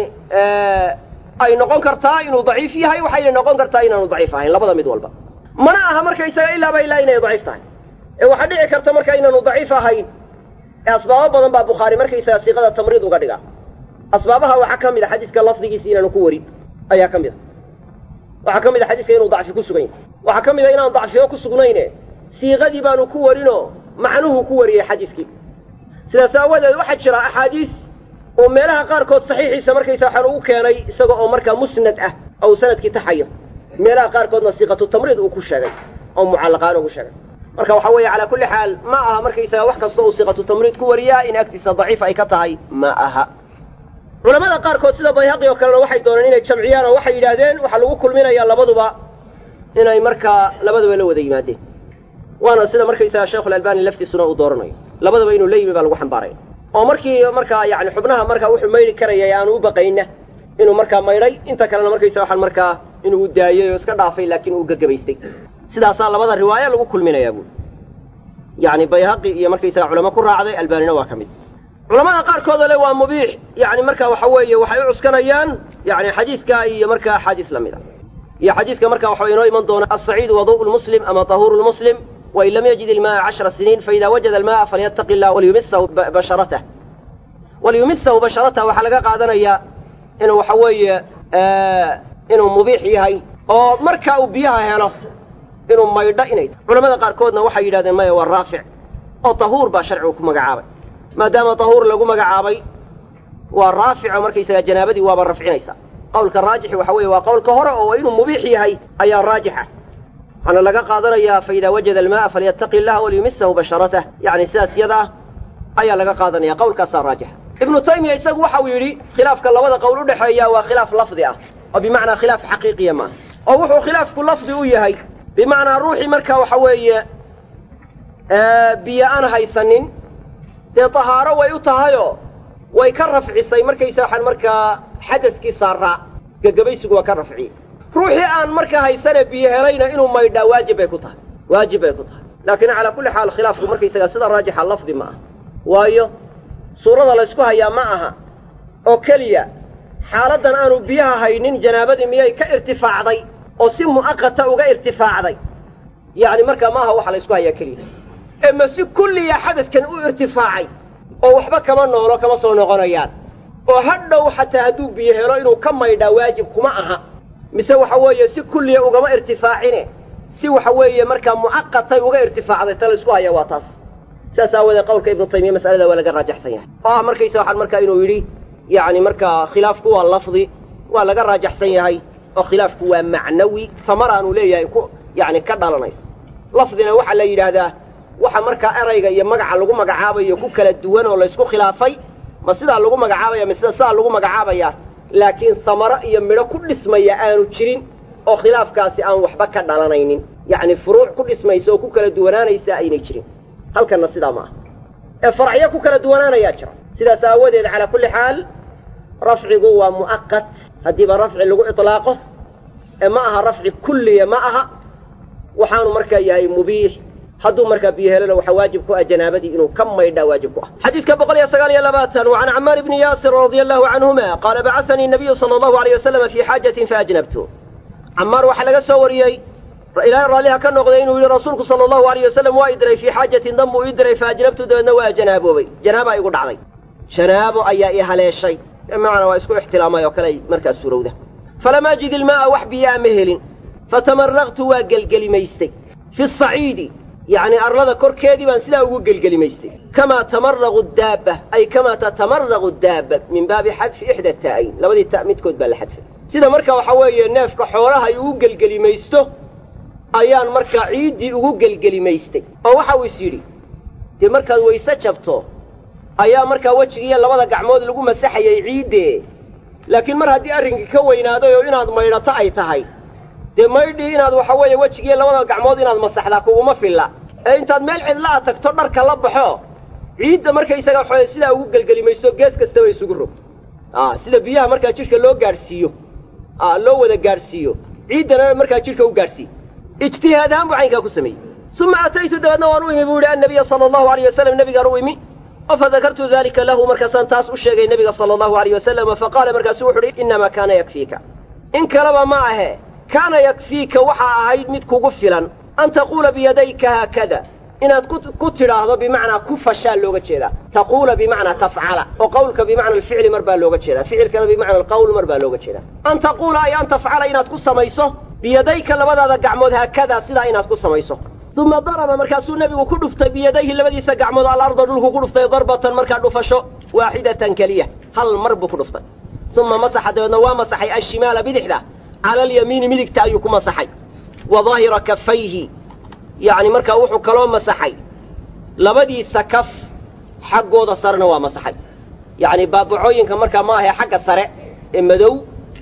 ay noqon kartaa inuu daciif yahay waxayna noqon kartaa inaanu daciif ahayn labada mid walba mana aha markaysaga ilaaba ilaa inay daciif tahay ee waxaa dhici karta marka inaanu daciif ahayn ee asbaabo badan baa bukhaari markaysaga siiqada tamriid uga dhigaa asbaabaha waxaa ka mid a xadiiska lafdigiisa inaanu ku warin ayaa ka mid a waxaa ka mid a xadiiska inuu dacfi ku sugan yahay waxaa ka mid a inaan dacfiyo ku sugnayne siiqadii baanu ku warinoo macnuhu ku wariyey xadiiskii sidaas aawadeed waxaa jira axaadiis oo meelaha qaarkood saxiixiisa markaysa waxaan ugu keenay isaga oo markaa musnad ah ou sanadkii taxayo meelaha qaarkoodna siiqatu tamriid uu ku sheegay oo mucallaqaan ugu sheegay marka waxaa weeye calaa kulli xaal ma aha markaysaga wax kasta uu siiqatu tamriid ku wariyaa in agtiisa daciif ay ka tahay ma aha culamada qaarkood sida bayhaqi oo kalena waxay dooneen inay jamciyaan oo waxay yidhaahdeen waxaa lagu kulminayaa labaduba inay markaa labaduba la wada yimaadeen waana sida markaysaga sheekhulalbani laftiisuna uu dooranayo labadaba inuu la yimi baa lagu xambaaraya oo markii markaa yani xubnaha markaa wuxuu maydhi karayay aanu u baqayna inuu markaa maydhay inta kalena markaysa waxaan markaa inuu daayey oo iska dhaafay laakiin uu gagabaystay sidaasaa labada riwaaya lagu kulminayaa buuli yani bayhaqi iyo markaysaga culamo ku raacday albaanina waa ka mid culamada qaarkood oo le waa mubiix yani marka waxa weeye waxay u cuskanayaan yani xadiidka iyo markaa axaadiis lamid a iyo xadiidka marka waxaa inoo iman doona asaciidu waduءu lmuslim ama tahuuru lmuslim wain lam yajid ilma'a cashra siniin faida wajada alma'a falyataqi illah waliyumisahu basharatah waliyumisahu basharatah waxaa laga qaadanayaa inuu waxa weeye inuu mubiix yahay oo marka uu biyaha helo inuu maydho inay tahay culamada qaarkoodna waxay yidhahdeen maya waa raafic oo tahuur baa sharcigu ku magacaabay maadaama tahuur lagu magacaabay waa raafico markaysagaa janaabadii waaba rafcinaysa qawlka raajixi waxa weeye waa qawlka hore oo inuu mubiix yahay ayaa raajixa waxaana laga qaadanayaa faida wajada alma'a falyataqi illaha waliyumisahu basharatah yani sidaas yada ah ayaa laga qaadanaya qawlkaasaa raajixa ibnu taymiya isagu waxa uu yidhi khilaafka labada qowl udhexeeya waa khilaaf lafdi ah oo bimacnaa khilaaf xaqiiqiya maaha oo wuxuu khilaafku lafdi u yahay bimacnaa ruuxii marka waxa weeye biyo aan haysanin dee tahaaro way u tahayoo way ka rafcisay markaysa waxaan markaa xadadkii saaraa gegabaysigu waa ka rafciyey ruuxii aan markaa haysane biyo helayna inuu maydhaa waajib bay ku tahay waajib bay ku tahay laakiin calaa kulli xaal khilaafku markaysaga sida raajixa lafdi ma aha waayo suurada laysku hayaa ma aha oo keliya xaaladdan aanu biyaha haynin janaabadii miyay ka irtifaacday oo si mu'aqata uga irtifaacday yacni markaa ma aha waxa laysku hayaa keliya ee ma si kulliya xadadkan u irtifaacay oo waxba kama noolo kama soo noqonayaan oo hadhow xataa hadduu biyo helo inuu ka maydhaa waajib kuma aha mise waxa weeye si kulliya ugama irtifaacine si waxa weeye markaa mu'aqatay uga irtifaacday ta laysku haya waa taas saas aawoodee qawlka ibnu taymiya masalada waa laga raajaxsan yahay oo ah markaysa waxaan markaa inuu yidhi yacni markaa khilaafku waa lafdi waa laga raajaxsan yahay oo khilaafku waa macnawi tamaraanu leeyahay ku yacni ka dhalanaysa lafdina waxaa la yidhaahdaa waxa markaa erayga iyo magaca lagu magacaabayo ku kala duwan oo laysku khilaafay ma sidaa lagu magacaabaya mise sidaa lagu magacaabaya laakiin samaro iyo midho ku dhismaya aanu jirin oo khilaafkaasi aan waxba ka dhalanaynin yacni furuuc ku dhismaysa oo ku kala duwanaanaysa aynay jirin halkanna sidaa ma aha ee faracyo ku kala duwanaanayaa jira sidaas aawadeed calaa kulli xaal rafcigu waa mu'aqat haddiiba rafci lagu iطlaaqo ee ma aha rafci kulliya ma aha waxaanu markaa yahay mubiix hadduu markaa biyo helona waxaa waajib ku ah janaabadii inuu ka maydhaa waajib ku ah xadiidka boqol iyo sagaal iyo labaatan wa can camaar bni yaasir radia allahu canhuma qaala bacasanii nabiyu sala allahu alayh wasalama fii xaajatin faajnabtu camaar waxaa laga soo wariyey ilaahay raalliha ka noqday inuu yihi rasuulku sala allahu alayh wasalam waa i diray fii xaajatin dan buu ii diray faajnabtu dabeedna waa janaaboobay janaaba igu dhacday janaabo ayaa i haleeshay bimacnaa waa isku ixtilaamay oo kale markaas suurowda falam ajid ilmaa'a wax biyaa ma helin fatamaraqtu waa gelgelimaystay fi saciidi yacni arlada korkeedii baan sidaa ugu gelgelimaystay kamaa tamaraqu daabba ay kamaa tatamaraqu daabba min baabi xadfi ixda taa'ayn labadii ta midkood baa la xadfay sida marka waxaa weeye neefka xoolaha ay ugu gelgelimaysto ayaan markaa ciiddii ugu gelgelimaystay oo waxa uu is yidhi dee markaad wayse jabto ayaa markaa wejigiiyo labada gacmood lagu masaxayay ciiddee laakiin mar haddii arrinkii ka weynaaday oo inaad maydhato ay tahay dee maydhii inaad waxa weeye wejigiiyo labada gacmood inaad masaxdaa kuguma filla ee intaad meel cidla a tagto dharka la baxo ciidda markaysaga waxaweye sidaa ugu gelgelimayso gees kastaba isugu rogto a sida biyaha markaa jidhka loo gaadhsiiyo a loo wada gaadhsiiyo ciiddana markaa jidhka u gaadhsiiyo ijtihaad ahaan buu caynkaa ku sameeyey uma ataytu dabeedna waan u imi buu yihi annabiya sala allahu alayh wasalam nebigaan u imi oo fadakartu dalika lahu markaasaan taas u sheegay nebiga sala allahu alayh wasalama faqaala markaasu wuxu uhi innamaa kaana yakfiika in kaleba ma ahe kaana yakfiika waxaa ahayd mid kugu filan an taquula biyadayka haakada inaad ku tidhaahdo bimacnaa ku fashaa looga jeedaa taquula bimacnaa tafcala oo qawlka bimacna alficli mar baa looga jeedaa ficilkana bimacna alqawl mar baa looga jeedaa an taquula ay an tafcala inaad ku samayso biyadayka labadaada gacmood haakadaa sidaa inaad ku samayso uma daraba markaasuu nebigu ku dhuftay biyadayhi labadiisa gacmood alarda dhulku ku dhuftay darbatan markaa dhufasho waaxidatan keliya hal mar buu ku dhuftay uma masaxa dabeedna waa masaxay ashimaala bidixda cala alyamiini midigta ayuu ku masaxay wa daahira kafayhi yacni markaa wuxuu kaloo masaxay labadiisa kaf xaggooda sarena waa masaxay yacni baabacooyinka markaa ma ahe xagga sare ee madow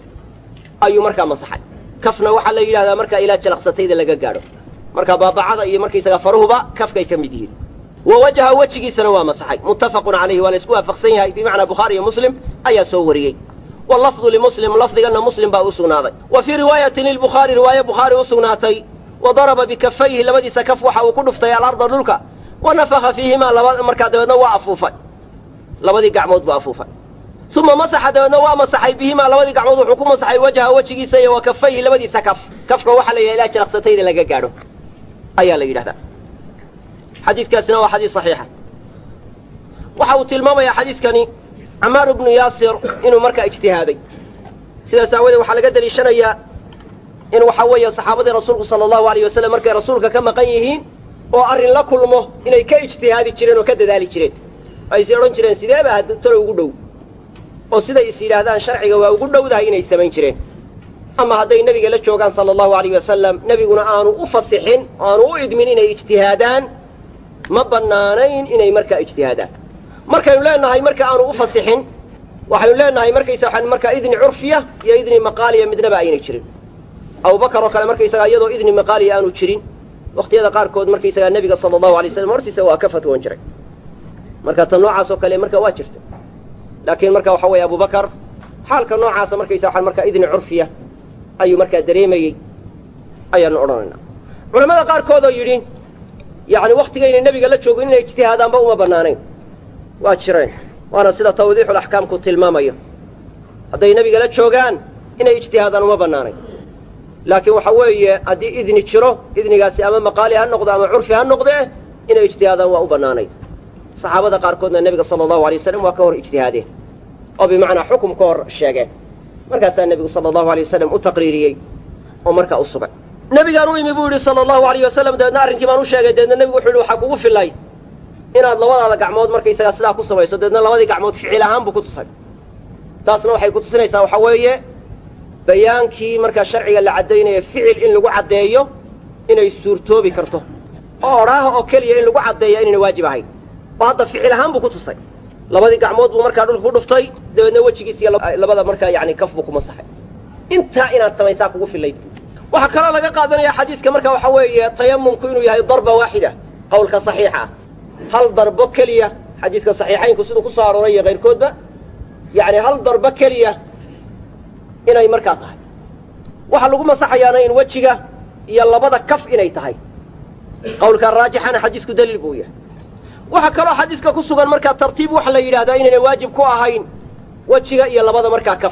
ayuu markaa masaxay kafna waxaa la yidhahdaa markaa ilaa jalaqsatayda laga gaadho marka baabacada iyo markaysaga faruhuba kafkay ka mid yihiin wa wajaha wejigiisana waa masaxay muttafaqun calayhi waa la isku waafaqsan yahay bimacnaa bukhaari iyo muslim ayaa soo wariyey wallafdu limuslim lafdiganna muslim baa u sugnaaday wa fii riwaayatin lilbukhaari riwaaye bukhaari u sugnaatay wa daraba bikafayhi labadiisa kaf waxa uu ku dhuftay alarda dhulka wa nafaka fiihimaa laba markaa dabeedna waa afuufay labadii gacmood buu afuufay uma masaxa dabeedna waa masaxay bihimaa labadii gacmood wuxuu ku masaxay wajha wejigiisa iyo wa kafayhi labadiisa kaf kafka waxaa la yidhaha ilaa jalaqsatayda laga gaadho ayaa la yidhahdaa xadiidkaasina waa xadiis saxiixa waxa uu tilmaamayaa xadiidkani camaar ibnu yaasir inuu markaa ijtihaaday sidaas aawadeed waxaa laga deliishanayaa in waxaa weeye saxaabadii rasuulku sala allahu alayh wasalam markay rasuulka ka maqan yihiin oo arrin la kulmo inay ka ijtihaadi jireen oo ka dadaali jireen ay is odhan jireen sideeba talo ugu dhow oo siday is yidhaahdaan sharciga waa ugu dhowdahay inay samayn jireen ama hadday nebiga la joogaan sala allahu alayh wasalam nebiguna aanu u fasixin aanu u idmin inay ijtihaadaan ma bannaanayn inay markaa ijtihaadaan markaynu leenahay marka aanu u fasixin waxaynu leenahay markaysa waxaan markaa idni curfiya iyo idni maqaaliya midnaba aynay jirin abubakar oo kale markaysagaa iyadoo idni maqaaliya aanu jirin wakhtiyada qaarkood markaysagaa nebiga sala allahu alay waslam hortiisa waa ka fatwoon jiray marka tan noocaas oo kale marka waa jirta laakiin marka waxa weeye abubakar xaalka noocaasa markaysa waxaan markaa idni curfiya ayuu markaa dareemayey ayaanu odhanaynaa culamada qaarkood oo yidhi yacni wakhtigaynay nebiga la joogin inay ijtihaadaanba uma bannaanayn waa jireen waana sida tawdiixulaxkaamku tilmaamayo hadday nebiga la joogaan inay ijtihaadaan uma bannaanayn laakiin waxa weeye haddii idni jiro idnigaasi ama maqaali ha noqdo ama curfi ha noqdee inay ijtihaadaan waa u bannaanayn saxaabada qaarkoodna nebiga sala allahu alay wasalam waa ka hor ijtihaadeen oo bimacnaa xukum ka hor sheegeen markaasaa nebigu sala allahu alay wasalam u taqriiriyey oo markaa u sugay nebigaan u imi buu yidhi sala allahu alayh wasalam dabeedna arrinkii baan u sheegay dabeedna nebigu wuxu yidhi waxaa kugu filay inaad labadaada gacmood markaysagaa sidaa ku samayso dabeedna labadii gacmood ficil ahaan buu ku tusay taasna waxay ku tusinaysaa waxaa weeye bayaankii markaa sharciga la caddaynaya ficil in lagu caddeeyo inay suurtoobi karto oo odhaaha oo keliya in lagu caddeeya inayna waajib ahayn oo hadda ficil ahaan buu ku tusay labadii gacmood buu markaa dhulka ku dhuftay dabeedna wejigiis iyo labada markaa yani kaf buu ku masaxay intaa inaad samaysaa kugu filayd waxaa kaloo laga qaadanaya xadiidka marka waxa weeye tayamumku inuu yahay darba waaxida qawlka saxiixa ah hal darbo keliya xadiidka saxiixaynku siduu kusoo arooray iyo kayrkoodba yani hal darbo keliya inay markaa tahay waxaa lagu masaxayaana in wejiga iyo labada kaf inay tahay qawlka raajixana xadiisku daliil buu yahay waxaa kaloo xadiiska ku sugan markaa tartiib waxa la yidhahdaa inayna waajib ku ahayn wejiga iyo labada markaa kaf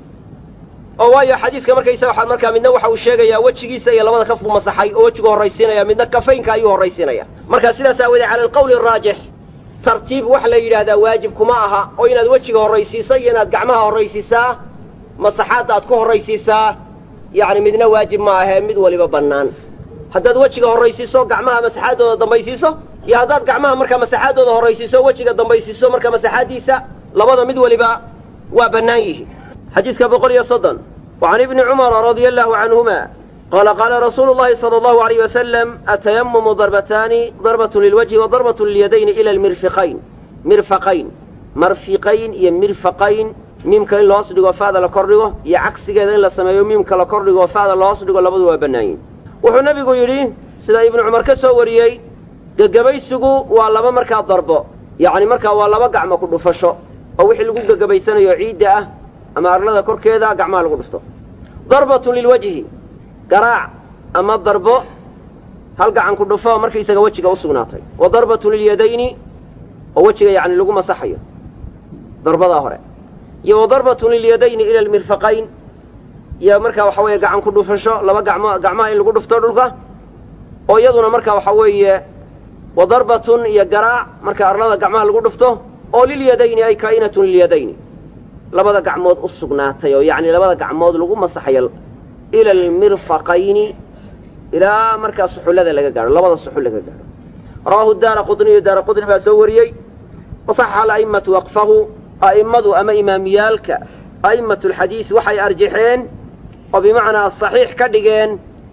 oo waayo xadiiska markaysaga markaa midna waxa uu sheegayaa wejigiisa iyo labada kaf buu masaxay oo wejigu horraysiinaya midna kafaynka ayuu horraysiinaya marka sidaas aawoodee cala alqawli araajix tartiib waxa la yidhahdaa waajib kuma aha oo inaad wejiga horraysiiso iyo inaad gacmaha horraysiisaa masaxaadda aad ku horraysiisaa yacni midna waajib ma ahee mid waliba bannaan haddaad wejiga horraysiiso gacmaha masaxaaddooda dambaysiiso iyo haddaad gacmaha markaa masaxaaddooda horraysiiso wejiga dambaysiiso markaa masaxaaddiisa labada mid waliba waa bannaan yihiin xadiidka boqol iyo soddon wa can ibni cumara radia allahu canhuma qaala qaala rasuulu llahi sala allahu alayh wasalam atayamumu darbataani darbatun lilwajhi wa darbatun lilyadayni ila almirfiqayn mirfaqayn marfiqayn iyo mirfaqayn miimka in lahoos dhigo fa'da la kor dhigo iyo cagsigeeda in la sameeyo miimka la kor dhigo fa'da lahoos dhigo labadu waa bannaayin wuxuu nebigu yidhi sida ibnu cumar ka soo wariyey gegabaysigu waa laba markaa darbo yacni markaa waa laba gacmo ku dhufasho oo wixii lagu gegabaysanayo ciidda ah ama arlada korkeeda gacmaha lagu dhufto darbatun lilwajhi garaac ama darbo hal gacan ku dhufo markaysaga wejiga u sugnaatay wa darbatun lilyadayni oo wejiga yacni lagu masaxayo darbadaa hore iyo wa darbatun lilyadayni ila almirfaqayn iyo markaa waxa weeye gacan ku dhufasho laba gacmo gacmaha in lagu dhufto dhulka oo iyaduna marka waxa weeye wa darbatun iyo garaac marka arlada gacmaha lagu dhufto oo lilyadayni ay kaa'inatun lilyadayni labada gacmood u sugnaatay oo yacni labada gacmood lagu masaxayo ila almirfaqayni ilaa markaa suxullada laga gaadho labada suxul laga gaadho rawaahu daara qudniyu daara qudni baa soo wariyey wasaxa ala'immatu waqfahu a'immadu ama imaamiyaalka a'immatu alxadiis waxay arjaxeen oo bimacnaa saxiix ka dhigeen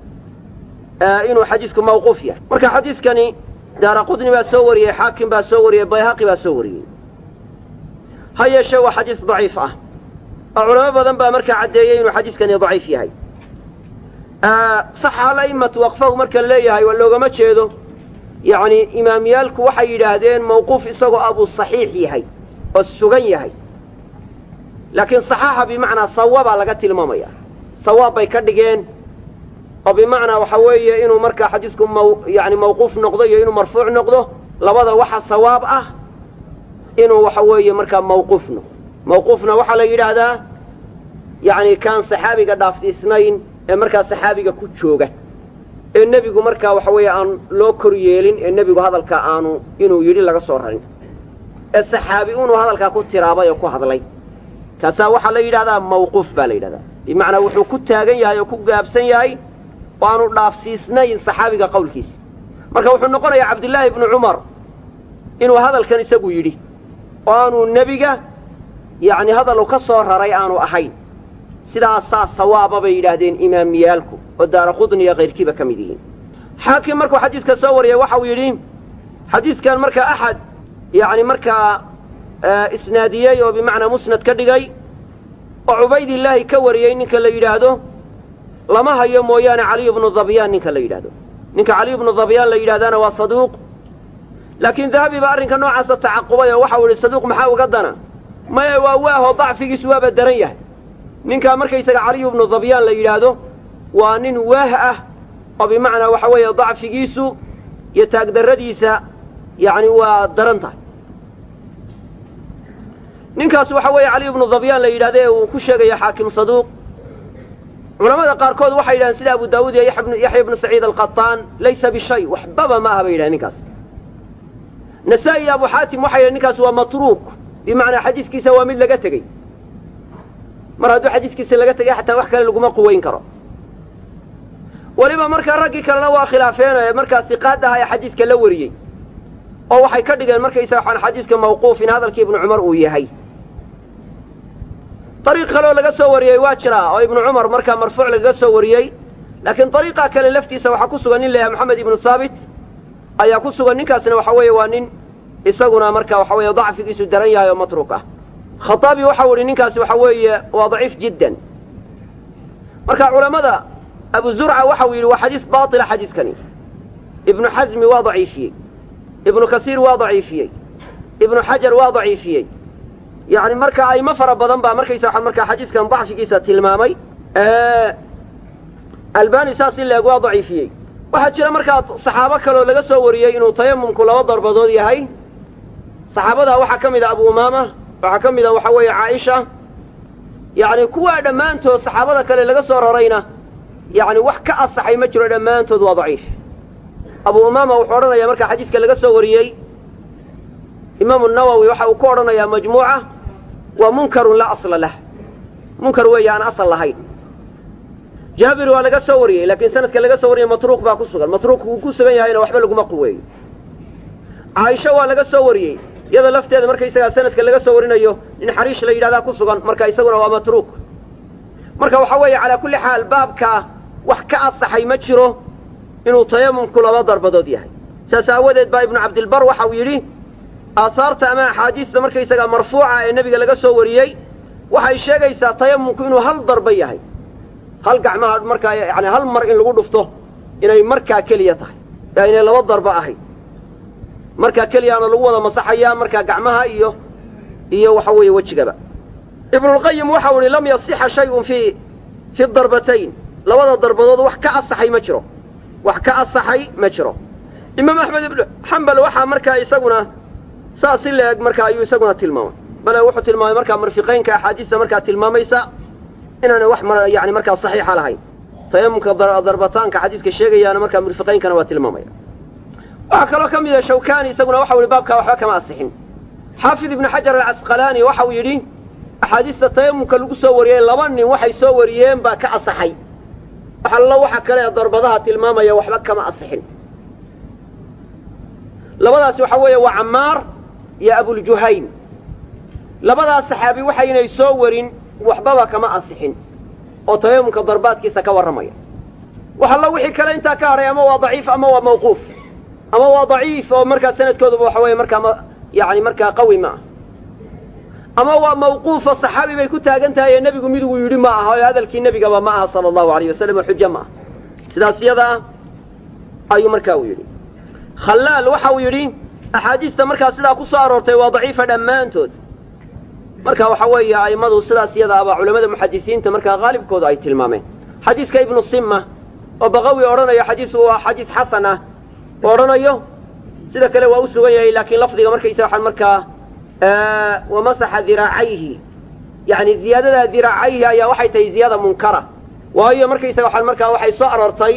inuu xadiisku mawquuf yahay marka xadiiskani daara qudni baa soo wariyey xaakim baa soo wariyey bayhaqi baa soo wariyey ha yeeshee waa xadiis daciif ah oo culamo badan baa markaa caddeeyey inuu xadiiskani daciif yahay saxa ala'immatu waqfahu marka la leeyahay waa loogama jeedo yacni imaamiyaalku waxay yidhaahdeen mawquuf isagoo abuu saxiix yahay oo sugan yahay laakiin saxaaxa bimacnaa sawabaa laga tilmaamaya sawaab bay ka dhigeen oo bimacnaa waxa weeye inuu markaa xadiisku maw yani mawquuf noqdo iyo inuu marfuuc noqdo labada waxa sawaab ah inuu waxa weeye markaa mawquuf noqdo mawquufna waxaa la yidhaahdaa yacni kaan saxaabiga dhaafsiisnayn ee markaa saxaabiga ku jooga ee nebigu markaa waxa weeye aan loo kor yeelin ee nebigu hadalkaa aanu inuu yidhi laga soo rarin ee saxaabi unuu hadalkaa ku tiraabay oo ku hadlay kaasaa waxaa la yidhahdaa mawquuf baa la yidhahdaa bimacnaa wuxuu ku taagan yahay oo ku gaabsan yahay oo aanu dhaafsiisnayn saxaabiga qawlkiisa marka wuxuu noqonayaa cabdillaahi ibnu cumar inuu hadalkan isagu yidhi oo aanu nebiga yacni hadal u ka soo raray aanu ahayn sidaasaa sawaaba bay yidhaahdeen imaamiyaalku oo daara qudniya kayrkiiba ka mid yihiin xaakim markuu xadiiska soo wariyay waxa uu yidhi xadiiskan markaa axad yacni markaa isnaadiyey oo bimacnaa musnad ka dhigay oo cubaydillaahi ka wariyey ninka la yidhaahdo lama hayo mooyaane caliyu bnu dabyaan ninka la yidhahdo ninka caliyu bnu dabyaan la yidhahdaana waa saduuq laakiin dahabi baa arrinka noocaasa tacaqubay oo waxau yidhi saduuq maxaa uga dana maya waa waahoo dacfigiisu waaba daran yahay ninkaa markaysaga caliyu bnu dabyaan la yidhaahdo waa nin waah ah oo bimacnaa waxa weeye dacfigiisu iyo taagdarradiisa yacni waa daran tahay ninkaas waxa weeye caliyu bnu dabyaan la yidhahda ee uu ku sheegaya xaakim saduuq culamada qaarkood waxay yidhahdeen sida abu daawuud iyo yaxya ibnu saciid alqataan laysa bishay waxbaba ma aha bay yidhahen ninkaas nasaa-i iyo abu xaatim waxay yidhahen ninkaas waa matruuk bimacnaa xadiiskiisa waa mid laga tegey mar hadduu xadiiskiisa laga tegay xataa wax kale laguma quweyn karo weliba markaa raggii kalena waa khilaafeen ee markaa siqaad aha ee xadiiska la wariyey oo waxay ka dhigeen markaysaga waxaan xadiiska mawquuf in hadalkii ibnu cumar uu yahay dariiq kaleoo laga soo wariyey waa jiraa oo ibnu cumar markaa marfuuc lagaga soo wariyey laakiin dariiqa kale laftiisa waxaa ku sugan nin la yahay moxamed ibnu saabit ayaa ku sugan ninkaasna waxa weeye waa nin isaguna marka waxa weeye dacfigiisu daran yahay oo matruuk ah khaaabi waxau ihi ninkaasi waxa weeye waa daciif jiddan marka culammada abu zurca waxau yidhi waa xadiis baatila xadiiskani ibnu xasmi waa daciifiyey ibnu kasiir waa daciifiyey ibnu xajar waa daciifiyey yani marka aymo fara badan baa markaysa markaa xadiiskan dacfigiisa tilmaamay albani saas in leeg waa daciifiyey waxaa jira markaa saxaabo kaloo laga soo wariyey inuu tayamumku laba darbadood yahay saxaabadaa waxaa ka mid a abu umaama waxaa ka mid a waxa weeye caaisha yacni kuwaa dhammaantood saxaabada kale laga soo rarayna yacni wax ka asaxay ma jiro dhammaantood waa daciif abu umaama wuxuu odhanayaa markaa xadiiska laga soo wariyey imaamu nawowi waxa uu ku odhanayaa majmuuca waa munkarun laa asla lah munkar weeye aan asal lahayn jaabir waa laga soo wariyey laakiin sanadka laga soo wariyey matruuq baa ku sugan matruuq wuu ku sugan yahayna waxba laguma quweeyo caaisho waa laga soo wariyey iyada lafteeda markaysagaa sanadka laga soo warinayo nin xariish la yidhahdaa ku sugan marka isaguna waa matruuq marka waxa weeye calaa kulli xaal baabkaa wax ka asaxay ma jiro inuu tayamumku laba darbadood yahay saas aawadeed baa ibnu cabdilbar waxau yidhi aahaarta ama axaadiista markaysagaa marfuuca ee nebiga laga soo wariyey waxay sheegaysaa tayamumku inuu hal darba yahay hal gacmaha markaa yani hal mar in lagu dhufto inay markaa keliya tahay ee aynay laba darba ahayn markaa keliyaana lagu wada masaxayaa markaa gacmaha iyo iyo waxa weeye wejigaba ibnulqayim waxau ihi lam yasixa shayun fi fi darbatayn labada darbadood wax ka asaxay ma jiro wax ka asaxay ma jiro imaam axmed ibnu xambal waxaa markaa isaguna saas si la-eg markaa ayuu isaguna tilmaamay bale wuxuu tilmaamay markaa marfiqaynka axaadiista markaa tilmaamaysa inaana wax yani markaa saxiixa lahayn tayamumka darbataanka xadiiska sheegayaana markaa murfiqaynkana waa tilmaamaya waxaa kaloo ka mida shawkani isaguna waxau yihi baabkaa waxba kama asixin xaafid ibnu xajar alcasqalaani waxau yidhi axaadiista tayamumka lagu soo wariyey laba nin waxay soo wariyeen baa ka asaxay wax allo waxa kale ee darbadaha tilmaamaya waxba kama asixin labadaasi waxa weeye waa camaar iyo abuljuhayn labadaas saxaabi waxaynay soo warin waxbaba kama asixin oo tayamumka darbaadkiisa ka warramaya wax allo wixii kale intaa ka hadhay ama waa daciif ama waa mawquuf ama waa daciif oo markaa sanadkooduba waxa weeye markaa ma yani markaa qawi ma ah ama waa mawquufo saxaabi bay ku taagan tahay ee nebigu miduu yidhi ma aha oo hadalkii nebigaba ma aha sala allahu alayh wasalam oo xujo ma aha sidaas iyada ah ayuu markaa uu yidhi khallaal waxa uu yidhi axaadiista markaa sidaa ku soo aroortay waa daciifa dhammaantood marka waxa weeye a'immadu sidaas iyada abaa culamada muxadisiinta markaa haalibkooda ay tilmaameen xadiiska ibnu simma oo baqawi odhanayo xadiis waa xadiis xasan ah oo odhanayo sida kale waa u sugan yahay laakiin lafdiga markaysa waxaan markaa wamasaxa diraacayhi yani ziyaadada diraacayhi ayaa waxay tahay ziyaada munkara waayo markaysaga waxaan markaa waxay soo aroortay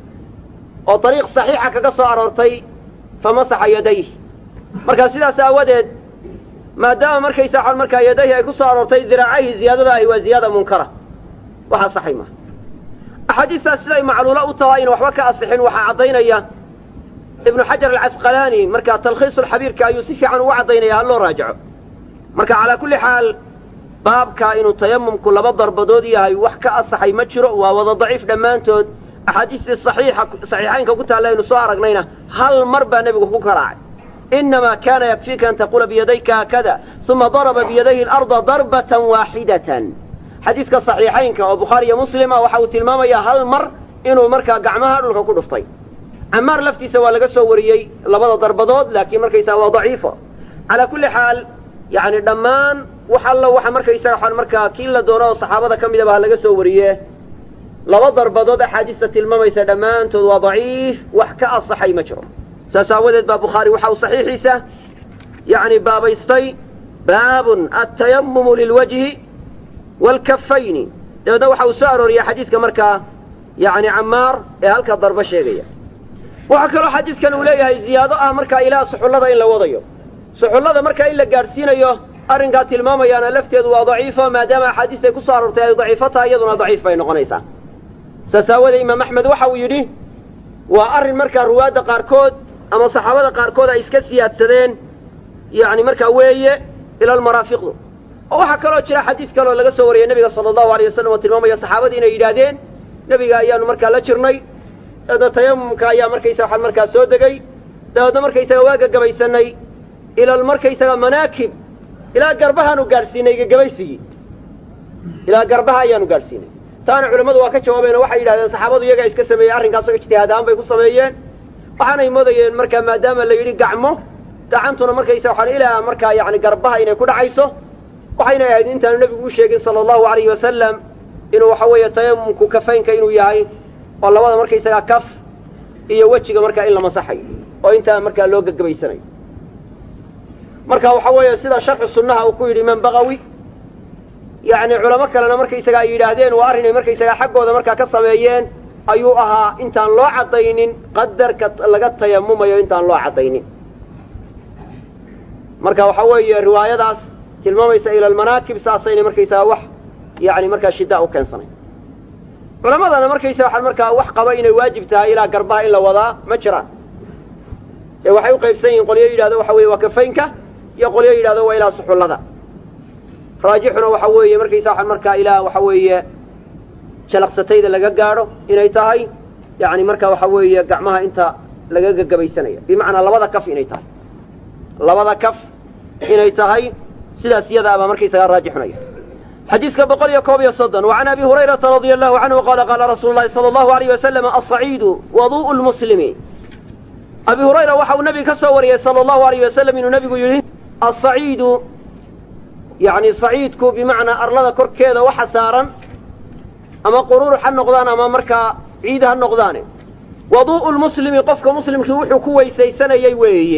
oo dariiq saxiixa kaga soo aroortay famasaxa yadayh marka sidaas aawadeed maadaama markaysa waxaan markaa yadayhi ay ku soo aroortay diraacayhi ziyaadada ahi waa ziyaada munkara waxaa saxay maha axaadiistaas siday macluulo u tahay in waxba ka asixin waxaa caddaynaya ibnu xajar alcasqalaani markaa talkhiisulxabiirka ayuu si fiican ugu caddaynaya ha loo raajaco marka calaa kulli xaal baabka inuu tayamumku laba darbadood yahay wax ka asaxay ma jiro waa wada daciif dhammaantood axaadiistii saxiixa saxiixaynka ku taalla aynu soo aragnayna hal mar baa nebigu ku garaacay inamaa kaana yakfiika an taquula biyadayka haakada uma daraba biyadayhi alarda darbatan waaxidatan xadiiska saxiixaynka oo bukhaari iyo muslim ah waxa uu tilmaamayaa hal mar inuu markaa gacmaha dhulka ku dhuftay camaar laftiisa waa laga soo wariyey labada darbadood laakiin markaysaga waa daciifo calaa kulli xaal yani dhammaan wax alla waxa markaysaga waxaan markaa kii la doono oo saxaabada ka midaba ha laga soo wariye laba darbadood axaadiista tilmaamaysa dhammaantood waa daciif wax ka asaxay ma jiro saas aawadeed baa bukhaari waxa uu saxiixiisa yani baabaystay baabun atayamumu lilwajhi waalkafayni dabeedna waxa uu soo arooriyey xadiiska markaa yani camaar ee halka darbo sheegaya waxaa kaloo xadiiskan uu leeyahay ziyaado ah markaa ilaa suxullada in la wadayo suxullada markaa in la gaadhsiinayo arrinkaa tilmaamayaana lafteedu waa daciifo maadaama axaadiistay ku soo aroortay ay daciifo tahay iyaduna daciif bay noqonaysaa saas aawadee imaam axmed waxa uu yidhi waa arrin markaa ruwaadda qaarkood ama saxaabada qaarkood ay iska siyaadsadeen yacni markaa weeye ila almaraafiqdu oo waxaa kaloo jira xadiis kaloo laga soo wariyey nebiga sala allahu alay wasalam oo tilmaamaya saxaabadii inay yidhaahdeen nebiga ayaanu markaa la jirnay dabeedna tayamumka ayaa markaysa waxaan markaa soo degay dabeedna markaysaga waa gagabaysanay ila markaysaga manaakib ilaa garbahaanu gaadhsiinay gagabaysigii ilaa garbaha ayaanu gaadhsiinay taana culammadu waa ka jawaabeen oo waxay yidhahdeen saxaabadu iyagaa iska sameeyey arrinkaasoo ijtihaad ahaan bay ku sameeyeen waxaanay moodayeen markaa maadaama la yidhi gacmo gacantuna markaysa waxaan ilaa markaa yacni garbaha inay ku dhacayso waxayna ahayd intaanu nebigu u sheegin sala allahu alayhi wasalam inuu waxa weeye tayamumku kafaynka inuu yahay oo labada markaysagaa kaf iyo wejiga markaa in la masaxayo oo intaa markaa loo gagabaysanayo marka waxa weeye sida sharxi sunnaha uu ku yidhi imaam bagawi yacni culamo kalena markaysaga ay yidhaahdeen waa arrinay markaysagaa xaggooda markaa ka sameeyeen ayuu ahaa intaan loo caddaynin qadarka laga tayamumayo intaan loo caddaynin marka waxa weeye riwaayadaas tilmaamaysa ila almanaakib saasaynay markaysagaa wax yani markaa shiddaa u keensanay culamadana markaysa waxaa markaa wax qaba inay waajib tahay ilaa garbaha in la wadaa ma jiraan ee waxay u qaybsan yihiin qolyo yidhahdo waxa weeye waa kafaynka iyo qolyo yidhahdo waa ilaa suxullada raajixuna waxa weeye markaysa waxaa markaa ilaa waxa weeye jalaqsatayda laga gaadho inay tahay yani marka waxa weeye gacmaha inta laga gagabaysanaya bimacnaa labada kaf inay tahay labada kaf inay tahay sidaas iyadaabaa markaysagaa raajixunaya xadiiska boqol iyo koob iyo soddon وعan abi hurayrata radia allahu canhu qala qaala rasuulu lahi salى allahu alayh wasalam aلصaciidu waduءu lmuslimi abi hurayra waxa uu nabiga ka soo wariyey salى allahu alayh wasalam inuu nabigu yidhi aلصaciidu yani saciidku bimacnaa arlada korkeeda waxa saaran ama quruurux ha noqdaan ama markaa ciid ha noqdaane waduءu lmuslimi qofka muslimkii wuxuu ku weysaysanayey weeye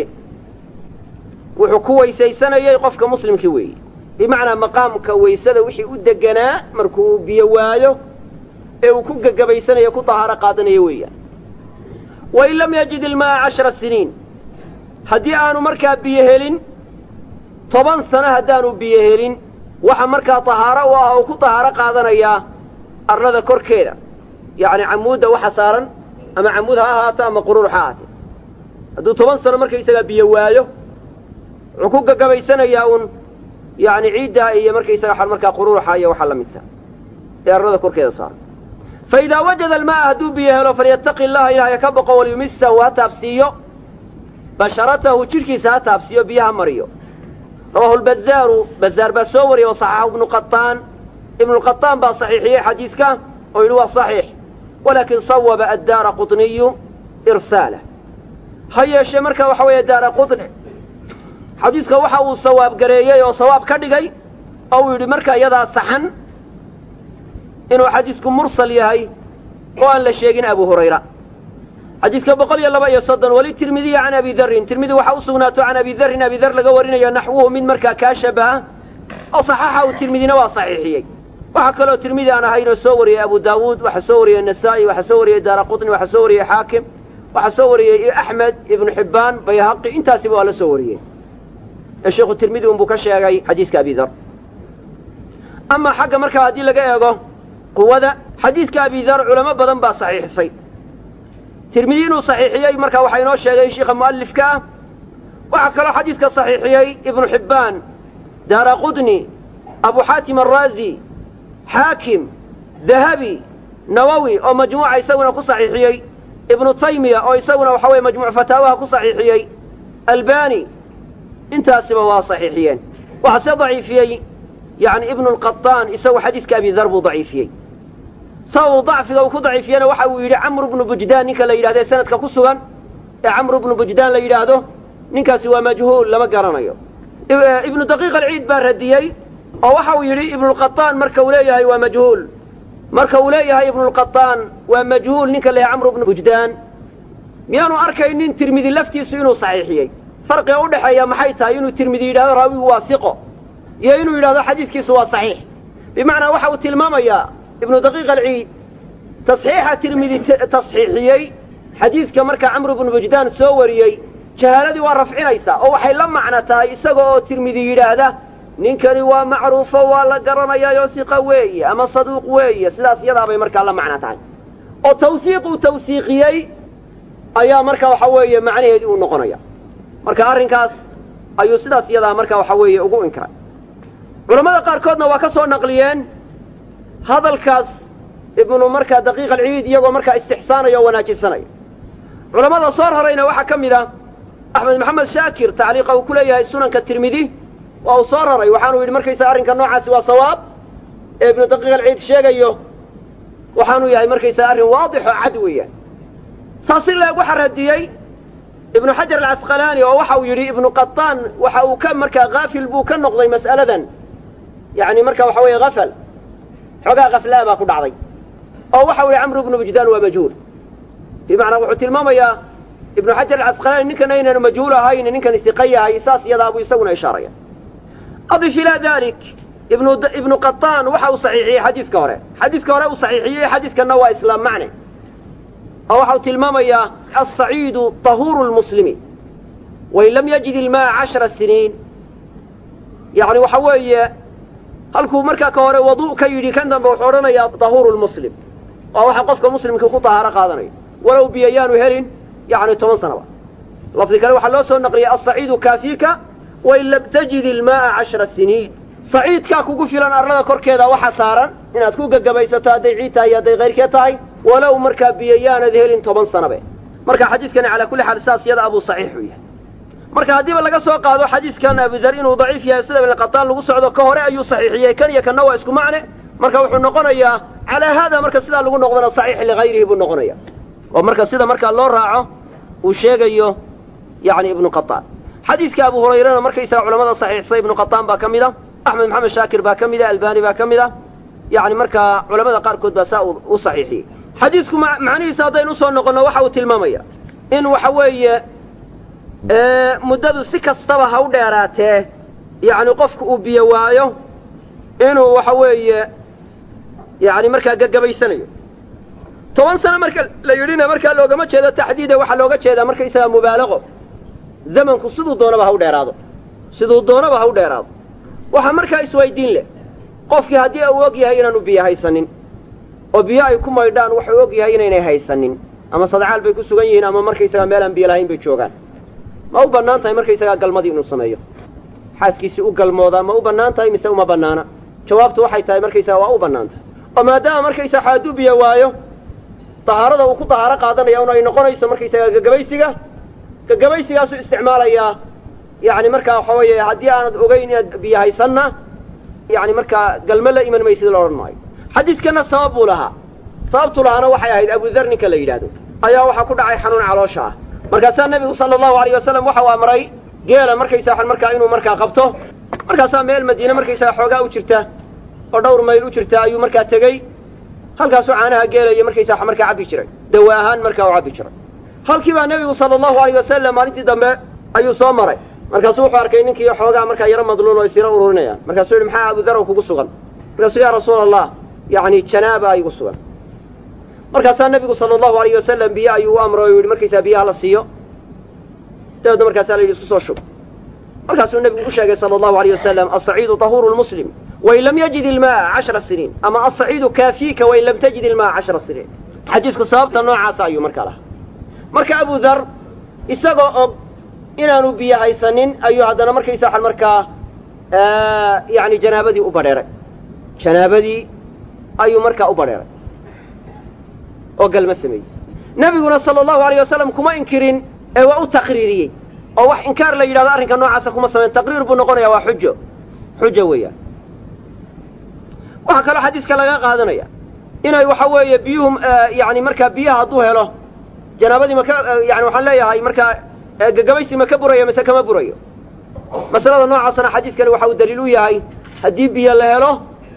wuxuu ku weysaysanayey qofka muslimkii weeye bimacnaa maqaamka waysada wixii u deganaa markuu biyo waayo ee uu ku gagabaysanayo ku dahaaro qaadanayo weeyaan wain lam yajid ilma'a cashara siniin haddii aanu markaa biyo helin toban sano haddaanu biyo helin waxa markaa tahaaro u ah oo ku tahaaro qaadanayaa arlada korkeeda yacni camuudda waxa saaran ama camuud ha ahaato ama quruur ha ahaatee hadduu toban sano markaysagaa biyo waayo wuxuu ku gagabaysanayaa uun yani ciiddaa iyo markaysaga markaa quruuxa iyo waxaa la midta ee arlada korkeeda saaran fa idaa wajada alma'a hadduu biyo helo falyattaqi allaha ilaahay ka boqo walyumisahu ha taabsiiyo basharatahu jidhkiisa ha taabsiiyo biyaha mariyo rawahu lbazaaru bazaar baa soo wariyey oo saxaxu ibnu qataan ibnuqataan baa saxiixiyey xadiidka oo yidhi waa saxiix walaakin sawaba addaara quطniyu irsaalah ha yeeshee marka waxa weeye daara quطni xadiidka waxa uu sawaab gareeyey oo sawaab ka dhigay oo uu yidhi marka iyadaa saxan inuu xadiisku mursal yahay oo aan la sheegin abu hurayra xadiidka boqol iyo laba iyo soddon weli tirmidiya can abi darin tirmidi waxa u sugnaato can abi darin abi dar laga warinayo naxwuhu mid markaa kaa shabaha oo saxaxa uu tirmidina waa saxiixiyey waxaa kaloo tirmidi aan ahaynoo soo wariyey abu daawuud waxaa soo wariyey nasaa'i waxaa soo wariyey daara qutni waxaa soo wariyey xaakim waxaa soo wariyey axmed ibnu xibbaan bayhaqi intaasiba waa la soo wariyey ee sheekhu tirmidi unbuu ka sheegay xadiiska abi dar ama xagga markaa haddii laga eego quwada xadiidka abi dar culamo badan baa saxiixisay tirmidi inuu saxiixiyey marka waxaa inoo sheegay sheikha mu'alifka ah waxaa kaloo xadiidka saxiixiyey ibnu xibbaan daara qudni abu xaatim araazi xaakim dahabi nawowi oo majmuuca isaguna ku saxiixiyey ibnu taymiya oo isaguna waxa weye majmuuc fataawaha ku saxiixiyey albani intaasiba waa saxiixiyeen waxaa se daciifiyey yani ibnu lqataan isagu xadiiska abi dar buu daciifiyey sababuu dacfiga uu ku daciifiyena waxa uu yidhi camru bnu bujdaan ninka la yidhahdo ee sanadka ku sugan ee camru bnu bujdaan la yidhaahdo ninkaasi waa majhuul lama garanayo ibnu daqiiq alciid baa radiyey oo waxa uu yidhi ibnulqataan marka uu leeyahay waa majhuul marka uu leeyahay ibnulqataan waa majhuul ninka la yahay camru bnu bujdaan miyaanu arkaynin tirmidi laftiisu inuu saxiixiyey farqiga u dhexeeya maxay tahay inuu tirmidi yidhahdo raawigu waa siqo iyo inuu yidhahdo xadiiskiisu waa saxiix bimacnaa waxa uu tilmaamayaa ibnu daqiiq alciid tasxiixa tirmidi tasxiixiyey xadiidka markaa camru bnu bujdaan soo wariyey jahaaladii waa rafcinaysaa oo waxay la macno tahay isaga oo tirmidi yidhaahda ninkani waa macruufo waa la garanayaayoo siqa weeye ama saduuq weeye sidaas iyadaabay markaa la macno tahay oo tawsiiq uu tawsiiqiyey ayaa marka waxa weeye macnaheedii uu noqonaya marka arrinkaas ayuu sidaas iyadaa marka waxa weeye ugu inkiray culammada qaarkoodna waa ka soo naqliyeen hadalkaas ibnu markaa daqiiq alciid iyagoo markaa istixsaanaya oo wanaajisanaya culammada soo rarayna waxaa ka mid ah axmed maxamed shaakir tacliiqa uu ku leeyahay sunanka tirmidi waa uu soo raray waxaanu yidhi markaysaga arrinka noocaasi waa sawaab ee ibnu daqiiq alciid sheegayo waxaanu yahay markaysaga arrin waadix oo cad weeyaan saas in leeg waxaa radiyey ibnu xajar alcasqalaani oo waxa uu yidhi ibnu qataan waxa uu ka markaa haafil buu ka noqday mas'aladan yani marka waxa weeye hafal xoogaa khaflaa baa ku dhacday oo waxa u yihi camru ibnu bujdaan waa majhuul bimacnaa wuxuu tilmaamayaa ibnu xajar alcasqalaani ninkan aynan majhuul ahayn ninkan istiqa yahay saas iyadaa buu isaguna ishaaraya adif ilaa dalik ibnu ibnu qataan waxa uu saxiixiyey xadiiska hore xadiiska hore uu saxiixiyey xadiiskanna waa islaam macne oo waxa uu tilmaamayaa alsaciidu tahuuru lmuslimi wain lam yajid ilmaa cashara siniin yani waxa weeye halkuu markaa ka hore wadu ka yidhi kan dambe wuxuu odhanayaa tahuuru lmuslim waa waxa qofka muslimka ku tahaaro qaadanayo walow biyo yaanu helin yani toban sanaba lafdi kale waxaa loo soo naqliyey alsaciidu kaafiika wain lam tajid ilmaaa cashara siniin saciidkaa kugu filan arlada korkeeda waxa saaran inaad ku gagabaysato hadday ciid tahay iyo hadday kayrkeed tahay walow markaa biyo yaanad helin toban sanabe marka xadiiskani calaa kulli xaal saas yada abuu saxiix u yahay marka haddiiba laga soo qaado xadiiskan abudar inuu daciif yahay sida ibn qataan lagu socdo ka hore ayuu saxiixiyey kan iyo kanna waa isku macne marka wuxuu noqonayaa calaa haada marka sidaa lagu noqdona saxiix ligayrihi buu noqonaya oo marka sida markaa loo raaco uu sheegayo yani ibnu qataan xadiiska abu hurayrana markaysaga culamada saxiixsay ibnu qataan baa ka mid a axmed maxamed shaakir baa ka mid a albani baa ka mid a yani markaa culamada qaarkood baa saa u saxiixiyey xadiisku macnihiisa haddaynu usoo noqonno waxa uu tilmaamaya in waxa weeye muddadu si kastaba ha u dheeraatee yani qofku uu biyo waayo inuu waxa weeye yani markaa gagabaysanayo toban sano marka la yidhina markaa loogama jeedo taxdiide waxaa looga jeedaa markaysaga mubaalaqo zamanku siduu doonaba ha u dheeraado siduu doonaba ha u dheeraado waxaa markaa iswaydiin leh qofkii haddii uu og yahay inaanu biyo haysanin oo biyo ay ku maydhaan waxuu og yahay inaynay haysanin ama sadcaal bay ku sugan yihiin ama markaysagaa meel aan biyo lahayn bay joogaan ma u bannaan tahay markaysagaa galmadii inuu sameeyo xaaskiisii u galmoodaa ma u bannaan tahay mise uma bannaana jawaabtu waxay tahay markaysaga waa u bannaan tahay oo maadaama markaysaga hadduu biyo waayo dahaarada uu ku dahaaro qaadanaya un ay noqonayso markaysaga gagabaysiga gagabaysigaasuu isticmaalayaa yani markaa waxa weeye haddii aanad ogeyn inaad biyo haysanna yani markaa galmo la iman maysid la odhan maayo xadiidkana sabab buu lahaa sababtu lahaana waxay ahayd abudar ninka la yidhaahdo ayaa waxaa ku dhacay xanuun caloosha ah markaasaa nebigu sala allahu alayh wasalam waxa uu amray geela markaysaa markaa inuu markaa qabto markaasaa meel madiine markaysaga xoogaa u jirta oo dhowr mayl u jirta ayuu markaa tegey halkaasuu caanaha geelaya markaysaa markaa cabbi jiray dawa ahaan markaa u cabbi jiray halkii baa nebigu sala allahu alayh wasalam maalintii dambe ayuu soo maray markaasuu wuxuu arkay ninkii xoogaa markaa yaro madluul oo isira ururinaya markaasuu yihi maxaa abudar kugu sugan markaasuu ya rasuula allah yani janaaba igu sugan markaasaa nebigu sala allahu alayh wasalam biyo ayuu u amray o yihi markaysaa biyaha la siiyo dabeedna markaasaa la yidhi isku soo shub markaasuu nebigu u sheegay sala allahu alayh wasalam alsaciidu tahuuru lmuslim wain lam yajid ilmaa cashara siniin ama alsaciidu kaafiika wain lam tajid ilmaa cashara siniin xadiisku sababta noocaasa ayuu markaa lahaa marka abu dar isagoo og inaanu biyo haysanin ayuu haddana markaysa waxan markaa yani janaabadii u badheeray janaabadii ayuu markaa u badheeray oo galma sameeyey nebiguna sala allahu alayh wasalam kuma inkirin ee waa u taqriiriyey oo wax inkaar la yidhahdo arrinka noocaasa kuma samayn taqriir buu noqonaya waa xujo xujo weeyaan waxaa kaloo xadiiska laga qaadanaya inay waxa weeye biyuhu yani markaa biyaha hadduu helo janaabadii maka yani waxaan leeyahay markaa gagabaysi ma ka burayo mise kama burayo masalada noocaasna xadiiskani waxa uu daliil u yahay haddii biyo la helo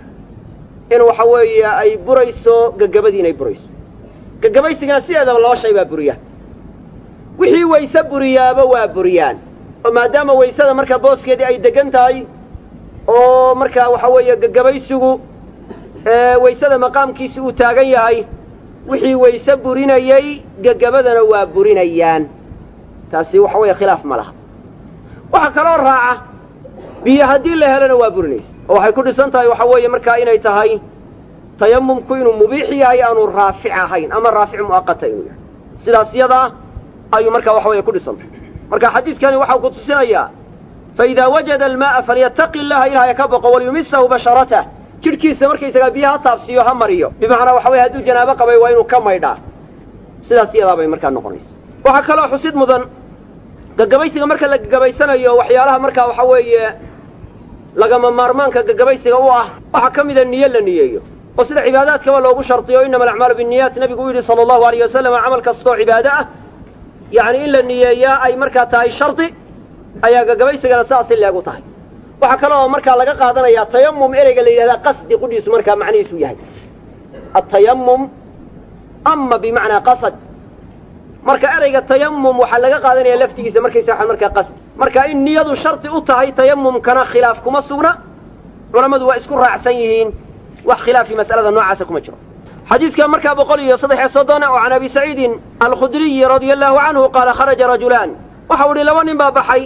in waxa weeye ay burayso gagabadii inay burayso gagabaysigana sideedaba laba shay baa buriya wixii wayse buriyaaba waa buriyaan oo maadaama waysada markaa booskeedii ay degan tahay oo markaa waxa weeye gagabaysigu waysada maqaamkiisi uu taagan yahay wixii wayse burinayey gagabadana waa burinayaan taasi waxa weeye khilaaf ma laha waxaa kaloo raaca biyo haddii la helona waa burinaysa oo waxay ku dhisan tahay waxa weeye markaa inay tahay tayamumku inuu mubiix yahay aanu raafic ahayn ama raafic mu'aqata inuu yahay sidaas yadaa ayuu markaa waxa weeye ku dhisantay marka xadiidkani waxau ku tusinayaa faidaa wajada almaaa falyataqi illaha ilahay ka boqo walyumisahu basharatah jidhkiisa markaysagaa biyo ha taabsiiyo ha mariyo bimacnaa waxa weye hadduu janaabo qabay waa inuu ka maydhaa sidaas yadaa bay markaa noqonaysa waxaa kaloo xusid mudan gagabaysiga marka la gagabaysanayo waxyaalaha markaa waxa weeye lagama maarmaanka gagabaysiga u ah waxaa ka mida niyo la niyeeyo oo sida cibaadaadkaba loogu shardiyo inama alacmaalu binniyaat nebigu u yidhi sala allahu alayh wasalam camal kastoo cibaado ah yacni in la niyeeyaa ay markaa tahay shardi ayaa gagabaysigana sidaasi leegu tahay waxaa kale oo markaa laga qaadanayaa tayamum ereyga la yidhahdaa qasdi qudhiisu markaa macnihiisu yahay atayamum ama bimacnaa qasad marka ereyga tayamum waxaa laga qaadanaya laftigiisa markaysa waxaan markaa qasdi marka in niyadu shardi u tahay tayamumkana khilaaf kuma sugna culammadu waa isku raacsan yihiin wax khilaafi mas'alada noocaasa kuma jiro xadiidka markaa boqol iyo saddex iyo soddon oo can abi saciidin alkhudriyi radia allahu canhu qaala kharaja rajulaan waxau idhi laba nin baa baxay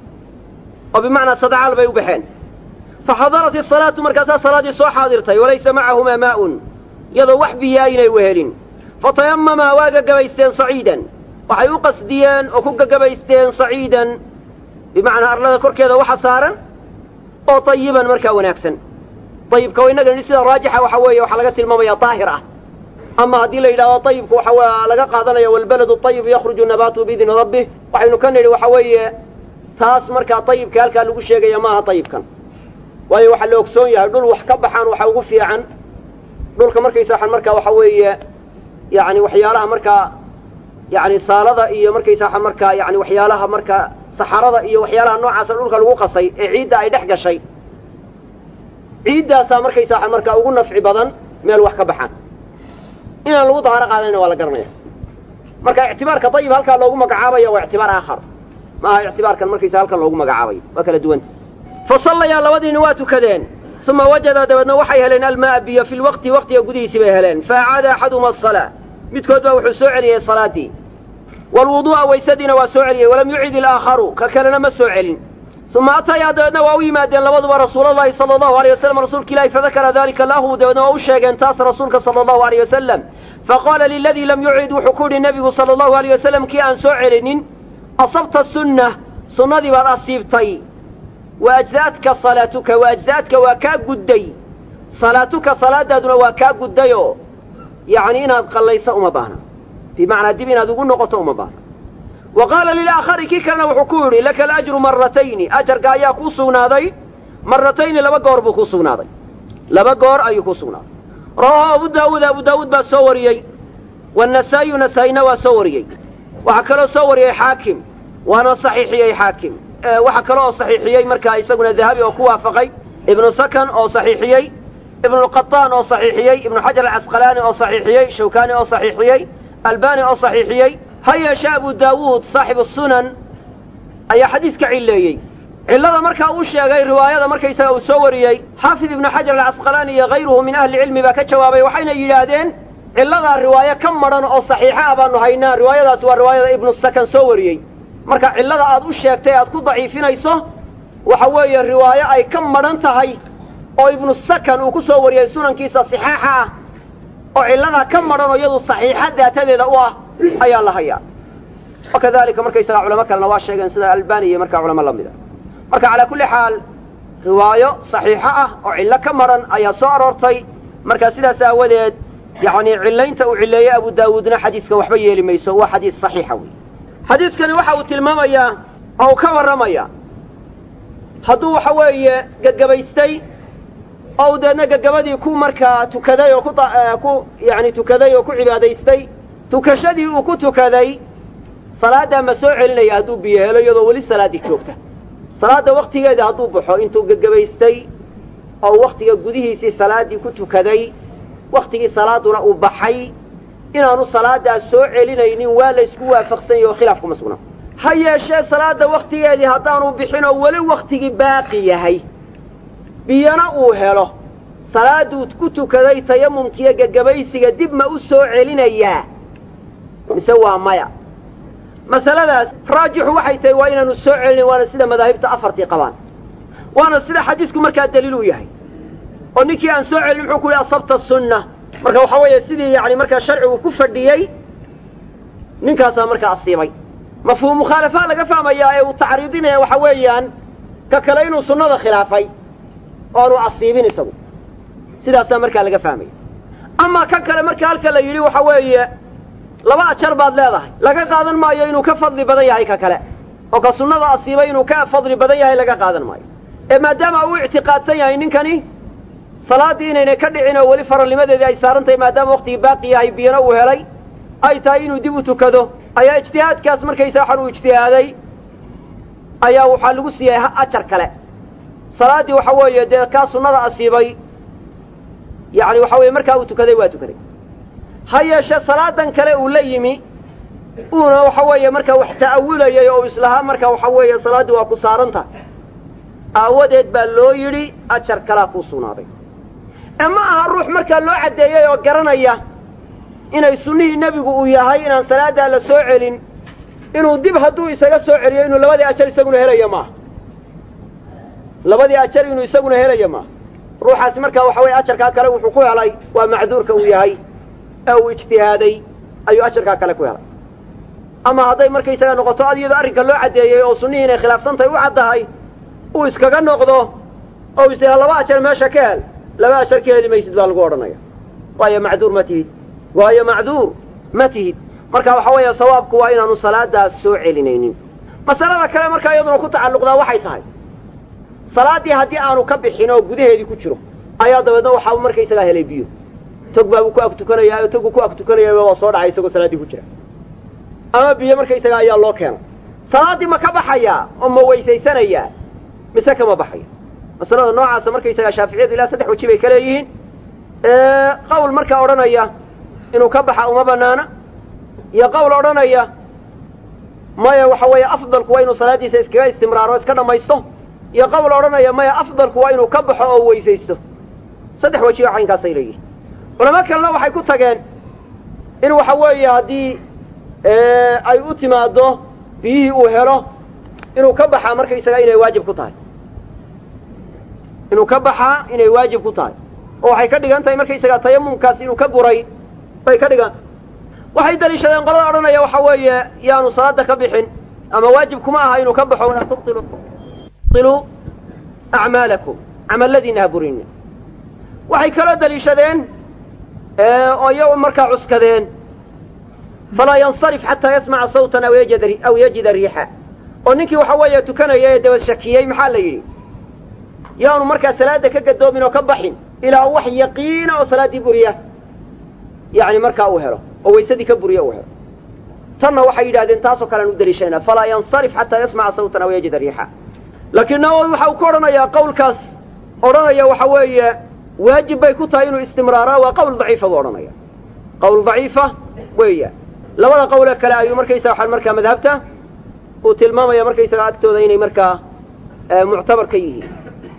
oo bimacnaa sadacaal bay u baxeen faxadarat isalaatu markaasaa salaaddii soo xaadirtay walaysa macahumaa maa'un iyadoo wax biyaa aynay wehelin fatayamamaa waa gagabaysteen saciidan waxay u qasdiyeen oo ku gagabaysteen saciidan bimacnaa arlada korkeeda waxa saaran oo tayiban markaa wanaagsan ayibka o innaga sida raajixa waxa weeye waxaa laga tilmaamaya daahir ah ama haddii la yidhahdo ayibku waxa laga qaadanaya walbaladu ayibu yakhruju nabaatu biidni rabbih waxaynu ka nidhi waxa weeye taas markaa ayibka halkaa lagu sheegaya maaha ayibkan waayo waxaa la ogsoon yahay dhul wax ka baxaan waxa ugu fiican dhulka markaysa waxaan markaa waxa weeye yani waxyaalaha markaa yani saalada iyo markaysa waxaan markaa yani waxyaalaha markaa saxarada iyo waxyaalaha noocaasa dhulka lagu qasay ee ciidda ay dhex gashay ciiddaasaa markaysa waxaan markaa ugu nafci badan meel wax ka baxaan inaan lagu dahaaro qaadanayna waa la garanaya marka ictibaarka dayib halkaa loogu magacaabaya waa ictibaar aakhar maaha ictibaarkan markaysa halkan loogu magacaabayo waa kala duwanta fa sallayaa labadiini waa tukadeen uma wajada dabeedna waxay heleen almaaa biyo fi lwaqti waqtiga gudihiisii bay heleen faacaada axaduma asalaa midkood baa wuxuu soo celiyey salaaddii waalwuduu'a waysadiina waa soo celiyey walam yucid ilaakharu ka kalena ma soo celin uma atayaa dabeedna waa u yimaadeen labaduba rasuulalahi sala allahu aleyh wasalam rasuulka ilahi fadakara dalika lahu dabeedna waa u sheegeen taas rasuulka sala allahu aleyh wasalam faqaala liladii lam yucid wuxuu ku yidhi nebigu sala allahu aleyh wasalam kii aan soo celinin asabta sunna sunnadii baad asiibtay wa ajza'atka salaatuka wa ajza'atka waa kaa gudday salaatuka salaadaaduna waa kaa guddayoo yacni inaad qallayso uma baahna bimacnaa dib inaad ugu noqoto uma baahna wa qaala lilaakhari kii kalena wuxuu ku yidhi laka alajru maratayni ajarka ayaa kuu sugnaaday maratayni laba goor buu kuu sugnaaday laba goor ayuu kuu sugnaaday rawaahu abu daawuud abu daawuud baa soo wariyey waannasaa'iyu nasaa-ina waa soo wariyey waxaa kaloo soo wariyey xaakim waana saxiixiyey xaakim waxaa kale oo saxiixiyey markaa isaguna dahabi oo ku waafaqay ibnu sakan oo saxiixiyey ibnulqataan oo saxiixiyey ibnu xajar alcasqalaani oo saxiixiyey shawkaani oo saxiixiyey albani oo saxiixiyey ha yeeshe abu daawuud saaxibu sunan ayaa xadiiska cilleeyey cillada markaa uu sheegay riwaayada markaysaga uu soo wariyey xaafid ibnu xajar alcasqalaani iyo hayruhu min ahli cilmi baa ka jawaabay waxayna yidhaahdeen cilladaa riwaayo ka madhan oo saxiixa ah baanu haynaa riwaayadaasi waa riwaayada ibnu sakan soo wariyey marka cillada aad u sheegtay aad ku daciifinayso waxa weeye riwaayo ay ka madhan tahay oo ibnu sakan uu ku soo wariyey sunankiisa saxaaxa ah oo cilladaa ka madhan oo iyadu saxiixa daatadeeda u ah ayaa la hayaa wakadalika markaysagaa culamo kalena waa sheegeen sida albani iyo markaa culamo la mida marka calaa kulli xaal riwaayo saxiixo ah oo cillo ka madhan ayaa soo aroortay marka sidaas aawadeed yacni cillaynta uu cilleeyey abu daawuudna xadiiska waxba yeeli mayso waa xadiis saxiixa wey xadiidkani waxa uu tilmaamayaa oo uu ka warramayaa hadduu waxa weeye gagabaystay oo uu deedna gagabadii ku markaa tukaday oo ku yani tukaday oo ku cibaadaystay tukashadii uu ku tukaday salaaddaa ma soo celinaya hadduu biyo helo iyadoo weli salaaddii joogta salaadda waktigeeda hadduu baxo intuu gagabaystay oo waktiga gudihiisii salaaddii ku tukaday waktigii salaaduna uu baxay inaanu salaaddaas soo celinaynin waa laysku waafaqsan yahi oo khilaaf kuma sugnaa ha yeeshee salaadda waktigeedii haddaanu bixin oo weli waktigii baaqi yahay biyana uu helo salaadduu ku tukaday tayamumkiiyo gagabaysiga dib ma u soo celinayaa mise waa maya masaladaas raajixu waxay tahay waa inaanu soo celinin waana sida madaahibta afartii qabaan waana sida xadiisku markaa daliil u yahay oo ninkii aan soo celin muxuu ku yihi asabta sunna marka waxaa weeye sidii yani markaa sharcigu ku fadhiyey ninkaasaa markaa asiibay mafhuum mukhaalafa laga fahmayaa ee uu tacriidinaya waxa weeyaan ka kale inuu sunnada khilaafay oo aanu asiibin isagu sidaasaa markaa laga fahmaya amaa ka kale marka halka la yidhi waxa weeye laba ajar baad leedahay laga qaadan maayo inuu ka fadli badan yahay ka kale oo ka sunnada asiibay inuu ka fadli badan yahay laga qaadan maayo ee maadaama uu ictiqaadsan yahay ninkani salaaddii inaynay ka dhicin oo weli faralnimadeedii ay saaran tahay maadaama waktigii baaqi yahay biyana uu helay ay tahay inuu dib u tukado ayaa ijtihaadkaas markaysa waxaan uu ijtihaaday ayaa waxaa lagu siiyey ajar kale salaaddii waxa weeye dee kaa sunnada asiibay yacni waxa weeye markaa uu tukaday waa tukaday ha yeeshe salaadan kale uu la yimi uuna waxa weeye markaa wax ta'awilayay oo islahaa marka waxa weeye salaaddii waa ku saaran tahay aawadeed baa loo yidhi ajar kalaa kuu sugnaaday ee ma aha ruux markaa loo caddeeyey oo garanaya inay sunnihii nebigu uu yahay inaan salaaddaa la soo celin inuu dib hadduu isaga soo celiyo inuu labadii ajar isaguna helayo maaha labadii ajar inuu isaguna helayo maaha ruuxaasi markaa waxa weye ajarkaa kale wuxuu ku helay waa macduurka uu yahay ee uu ijtihaaday ayuu ajarkaa kale ku helay ama hadday markaysaga noqoto ad iyadoo arrinka loo caddeeyey oo sunnihii inay khilaafsan tahay u caddahay uu iskaga noqdo oo is laba ajar meesha ka hel laba ajar ka heli maysid baa lagu odhanaya waayo macduur ma tihid waayo macduur ma tihid marka waxa weeye sawaabku waa inaanu salaadaas soo celinaynin masalada kale markaa iyaduna ku tacalluqdaa waxay tahay salaaddii haddii aanu ka bixin oo gudaheedii ku jiro ayaa dabeedna waxaa markaysagaa helay biyo tog baabuu ku ag tukanayaa oo togu ku ag tukanaya waa soo dhacay isagoo salaaddii ku jira ama biyo markaysagaa ayaa loo keenay salaaddii ma ka baxayaa oo ma weysaysanayaa mise kama baxaya masalada noocaasa markaysagaa shaaficiyadu ilaa saddex waji bay ka leeyihiin qawl markaa odhanaya inuu ka baxa uma banaana iyo qawl odhanaya maya waxa weeye afdalku waa inuu salaaddiisa iskaga istimraaro o iska dhammaysto iyo qawl odhanaya maya afdalku waa inuu ka baxo oo weysaysto saddex waji oo caynkaasay leeyihiin culamo kalena waxay ku tageen in waxa weeye haddii ay u timaaddo biyihii uu helo inuu ka baxaa markaysaga inay waajib ku tahay inuu ka baxaa inay waajib ku tahay oo waxay ka dhigan tahay markaysaga tayamumkaas inuu ka buray bay ka dhigan waxay daliishadeen qolada odhanaya waxa weeye yaanu salaada ka bixin ama waajib kuma aha inuu ka baxo walaa tubtilu tubtiluu acmaalakum camalladiina ha burina waxay kaloo daliishadeen oo iyagu markaa cuskadeen falaa yansarif xataa yasmaca sawtan aw yajid aw yajida riixa oo ninkii waxa weeye tukanaya ee dabad shakiyey maxaa la yidhi yaanu markaa salaada ka gadoomin oo ka baxin ilaa wax yaqiina oo salaaddii buriya yani markaa uu helo oo waysadii ka buriya uu helo tanna waxay yidhahdeen taasoo kalean u daliishanayna falaa yansarif xataa yasmaca sawtan aw yajida riixa laakiin nawowi waxa uu ka odhanayaa qawlkaas odhanaya waxa weeye waajib bay ku tahay inuu istimraaraa waa qawl daciifa buu odhanaya qawl daciifa weeya labada qawle kale ayuu markaysaga waxaan markaa madhabta uu tilmaamaya markaysaga agtooda inay markaa muctabar ka yihiin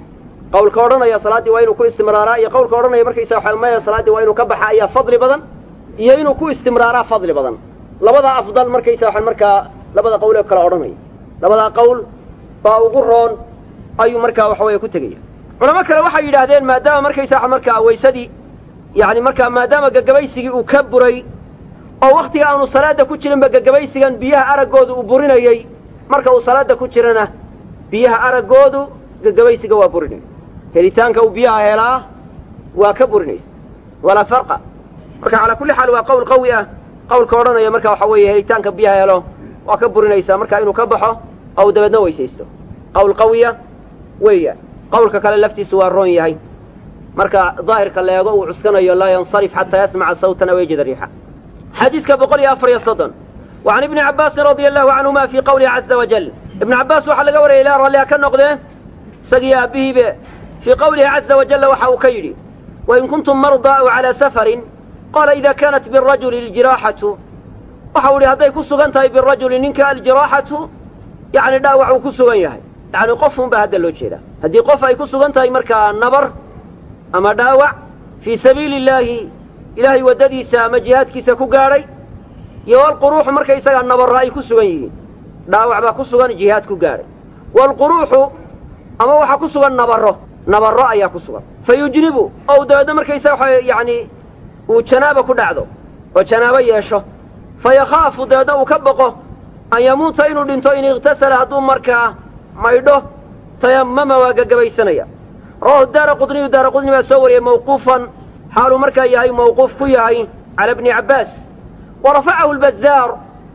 qawlka odhanaya salaaddii waa inuu ku istimraaraa iyo qawlka odhanaya markaysaga waxaan maya salaaddii waa inuu ka baxa ayaa fadli badan iyo inuu ku istimraaraa fadli badan labada afdal markaysa waxaan markaa labada qawle kale odhanaya labadaa qawl baa ugu roon ayuu markaa waxa weeye ku tegaya culamo kale waxay yidhaahdeen maadaama markaysaa markaa waysadii yani markaa maadaama gagabaysigii uu ka buray oo waktiga aanu salaada ku jirinba gagabaysigan biyaha araggoodu uu burinayey marka uu salaada ku jirana biyaha araggoodu gagabaysiga waa burinay helitaanka uu biyaha helaa waa ka burinaysa walaa farqa marka calaa kulli xaal waa qawl qawi ah qawlka odhanaya marka waxa weeye helitaanka biyaha helo waa ka burinaysaa marka inuu ka baxo ou dabeedna weysaysto qawl qawiya weeya qawlka kale laftiisu waa roon yahay marka daahirka leego uu cuskanayo laa yansarif xataa yasmaca sawtan aw yajida riixa xadiidka boqol iyo afar iyo soddon wa can ibni cabbaasin radia allahu canhuma fii qawlihi caza wajal ibnu cabbaas waxaa laga warayay ilaa ralliha ka noqdee isagii aabbihiibe fii qawlihi caza wajalla waxa uu ka yidhi wain kuntum mardaa aw calaa safarin qaala ida kaanat birajuli aljiraaxatu waxa uu yihi hadday ku sugan tahay birajuli ninka aljiraaxatu yani dhaawac uu ku sugan yahay yani qof un baa hadda loo jeedaa haddii qof ay ku sugan tahay markaa nabar ama dhaawac fii sabiili illaahi ilaahay waddadiisa ama jihaadkiisa ku gaadhay iyo walquruuxu markaysagaa nabarro ay ku sugan yihiin dhaawac baa ku sugan jihaad ku gaadhay waalquruuxu ama waxaa ku sugan nabarro nabarro ayaa ku sugan fa yujnibu ou dabeedna markaysaga waxa yani uu janaaba ku dhacdo oo janaabo yeesho fa yakhaafu dabeedna uu ka boqo an yamuuta inuu dhinto in ikhtasala hadduu markaa maydho tayamama waa gagabaysanaya rawahu daara qudniyu daara qudni baa soo wariyey mawquufan xaaluu markaa yahay mawquuf ku yahay cala bni cabbaas wa rafacahu lbazaar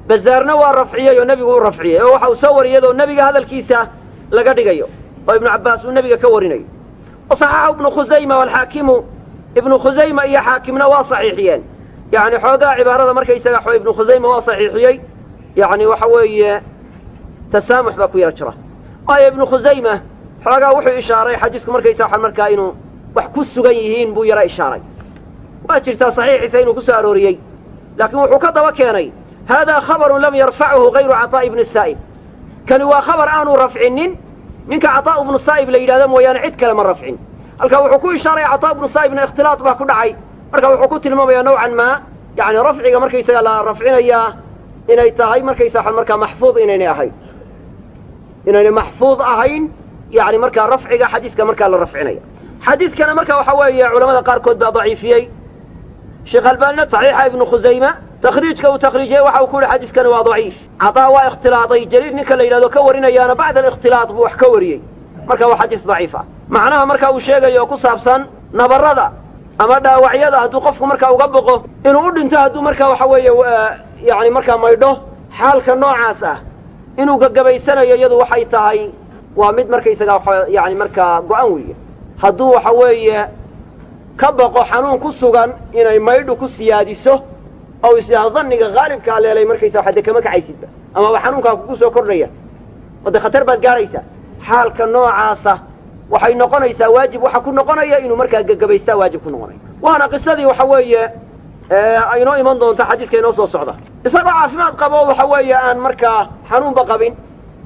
bazaarna waa rafciyey oo nebigu u rafciyey oo waxa uu soo wariyay oo nebiga hadalkiisa laga dhigayo oo ibnu cabbaas uu nebiga ka warinayo wa saxaxahu ibnu khusayma waalxaakimu ibnu khusayma iyo xaakimna waa saxiixiyeen yacni xoogaa cibaarada markaysaga xo ibnu khusayma waa saxiixiyey yacni waxa weeye tasaamux baa ku yaro jira waayo ibnu khusayma xoogaa wuxuu ishaaray xadiisku markaysa waxa markaa inuu wax ku sugan yihiin buu yaro ishaaray waa jirtaa saxiixiisa inuu ku soo arooriyey laakiin wuxuu ka daba keenay haadaa khabarun lam yarfachu hayru caطaa'i ibni saa'ib kani waa khabar aanu rafcinin ninka caطaa' ibnu saa'ib la yidhahdo mooyaane cid kale ma rafcin halka wuxuu ku ishaaray caطaa' ibnu saa'ibna ikhtilaad baa ku dhacay marka wuxuu ku tilmaamayaa nowcan maa yani rafciga markaysaga la rafcinayaa inay tahay markaysa markaa maxfuud inaynay ahayn inaynay maxfuud ahayn yani markaa rafciga xadiiska markaa la rafcinaya xadiiskana marka waxa weeye culamada qaarkood baa daciifiyey sheekh albaanina saxiixa ibnu khusayma takhriijka uu takhriijiyey waxa uu ku yihi xadiiskani waa daciif cataa waa ikhtilaaday jaliil ninka la yidhahdo ka warinayaana bacda alikhtilaad buu wax ka wariyey marka waa xadiis daciif ah macnaha marka uu sheegayo oo ku saabsan nabarada ama dhaawacyada hadduu qofku markaa uga boqo inuu u dhinto hadduu markaa waxa weeye yani markaa maydho xaalka noocaas ah inuu gagabaysanayo iyadu waxay tahay waa mid markaysaga yani markaa go-an weeye hadduu waxa weeye ka baqo xanuun ku sugan inay maydhu ku siyaadiso oo isdhaahdo dhanniga haalibkaa leelay markaysa waxa dee kama kacaysidba amaba xanuunkaa kugu soo kordhaya oo dee khatar baad gaaraysaa xaalka noocaasa waxay noqonaysaa waajib waxa ku noqonaya inuu markaa gagabaystaa waajib ku noqonaya waana qisadii waxa weeye aynoo iman doonta xadiidka inoo soo socda isagoo caafimaad qabo waxa weeye aan markaa xanuunba qabin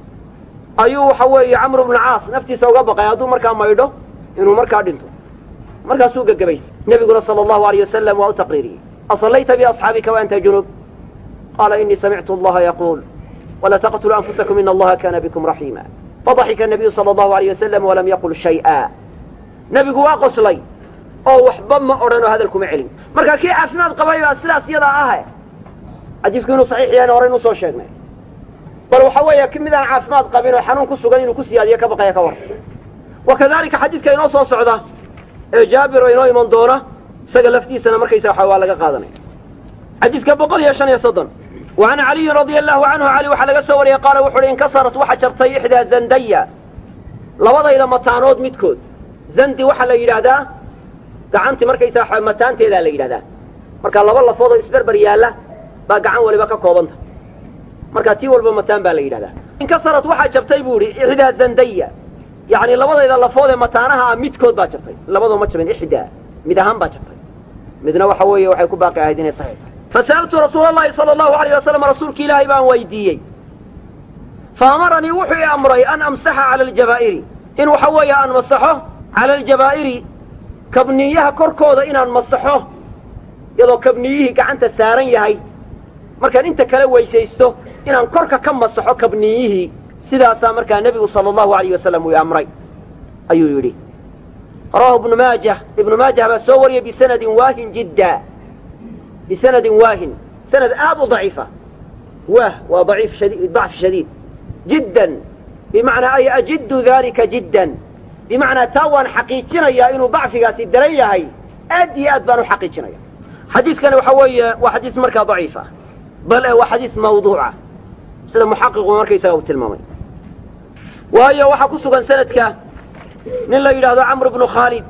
ayuu waxa weeye camru bnu caas naftiisa uga baqay hadduu markaa maydho inuu markaa dhinto markaasuu gagabaysay nebiguna sala allahu alayh wasalam waa u taqriiriyey asallayta biasxaabika wa anta junub qaala inii samictu allaha yaquul wala taqtuluu anfusakum ina allaha kana bikum raxiima fadaxika nabiyu sala allahu alayh wasalam walam yaqul shay'a nebigu waa qoslay oo waxba ma odhan oo hadal kuma celin marka kii caafimaad qabay baa sidaas iyadaa ahe xadiisku inuu saxiix yahayna horey inuu soo sheegnay bal waxa weeye ki midaan caafimaad qabin oo xanuun ku sugan inuu ku siyaadiyo ka baqaya ka war wa kadalika xadiidka inoo soo socda ee jaabir oo inoo iman doona isaga laftiisana markaysa waxa waa laga qaadanaya xadiidka boqol iyo shan iyo soddon wa can caliyin radia allahu canhu cali waxaa laga soo wariyey qaala wuxu uhi inkasarat waxa jabtay ixdaa zandaya labadayda mataanood midkood zandi waxaa la yidhaahdaa gacanti markaysa waxa mataanteedaa la yidhahdaa marka laba lafood oo isberber yaalla baa gacan waliba ka koobanta marka tii walba mataan baa la yidhahdaa inkasarat waxaa jabtay buu ihi ixdaa zandaya yani labadayda lafood ee mataanaha ah midkood baa jabtay labadoo ma jabin ixdaa mid ahaan baa jabtay midna waxa weeye waxay ku baaqi ahayd inay saxiix tahay fasa'altu rasuula allahi sala allahu alayh wasalam rasuulki ilaahay baan weydiiyey fa amaranii wuxuu i amray an amsaxa cala aljabaa'iri in waxa weeye aan masaxo cala aljabaa'iri kabniyaha korkooda inaan masaxo iyadoo kabniyihii gacanta saaran yahay markaan inta kale weysaysto inaan korka ka masaxo kabniyihii sidaasaa markaa nebigu sala allahu alayh wasalam uu i amray ayuu yidhi rawahu ibnu maajah ibnu maajah baa soo wariyey bisanadin waahin jidda bisanadin waahin sanad aad u daciifa waah waa daciif shadid dacf shadiid jiddan bimacnaa ay ajiddu dalika jiddan bimacnaa taa waan xaqiijinayaa inuu dacfigaasi daran yahay aad iyo aad baan u xaqiijinaya xadiidkani waxa weeye waa xadiis markaa daciif ah bale waa xadiis mawduuca sida muxaqiqu markaysaga uu tilmaamay waayo waxaa ku sugan sanadka nin la yidhaahdo camr bnu khaalid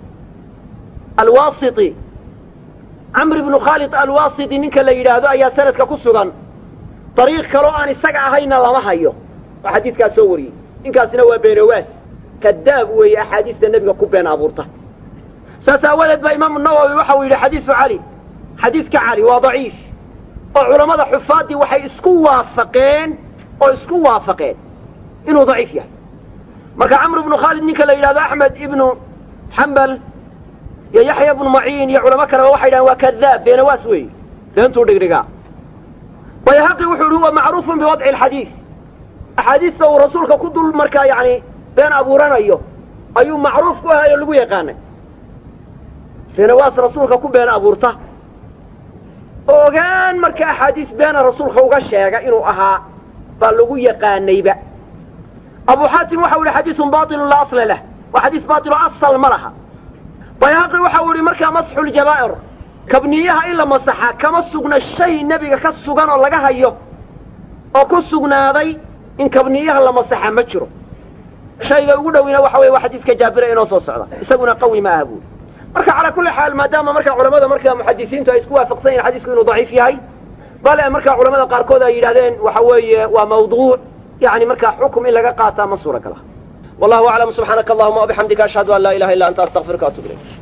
alwasiti camr ibnu khaalid alwasiti ninka la yidhaahdo ayaa sanadka ku sugan dariiq kaloo aan isaga ahayna lama hayo oo xadiidkaas soo wariyey ninkaasina waa beenawaas kadaab weeye axaadiista nebiga ku been abuurta saas aawadeed baa imaamu nawowi waxa uu yidhi xadiisu cali xadiiska cali waa daciif oo culammada xufaaddii waxay isku waafaqeen oo isku waafaqeen inuu daciif yahay marka camr ibnu khaalid ninka la yidhahdo axmed ibnu xambal iyo yaxya ibnu maciin iyo culamo kaleba waxay yidhahen waa kadaab beenawaas weeye beentuu dhigdhigaa bayhaqi wuxuu yihi huwa macruufun biwadci alxadiis axaadiista uu rasuulka ku dul markaa yacni been abuuranayo ayuu macruuf ku ahay oo lagu yaqaanay beenawaas rasuulka ku been abuurta ogaan marka axaadiis beena rasuulka uga sheega inuu ahaa baa lagu yaqaanayba abu xaatim waxa u yihi xadiisun bailun laa asla lah waa xadiis bailo asal ma laha bayhaqi waxa uu yihi markaa masxu ljabaa'ir kabniyaha in la masaxa kama sugna shay nebiga ka sugan oo laga hayo oo ku sugnaaday in kabniyaha la masaxa ma jiro shayga ugu dhowina waxa weye waa xadiidka jaabira inoo soo socda isaguna qawi ma aha buuri marka calaa kulli xaal maadaama marka culamada marka muxadisiintu ay isku waafaqsan yihin xadiisku inuu daciif yahay bale marka culamada qaarkood ay yidhahdeen waxa weeye waa mawduuc yani markaa xukum in laga qaataa ma suura gala wallahu aclam subxaanaka allahuma wabixamdika ashhadu an laa ilaha illa anta astaqfiruka atub ilayk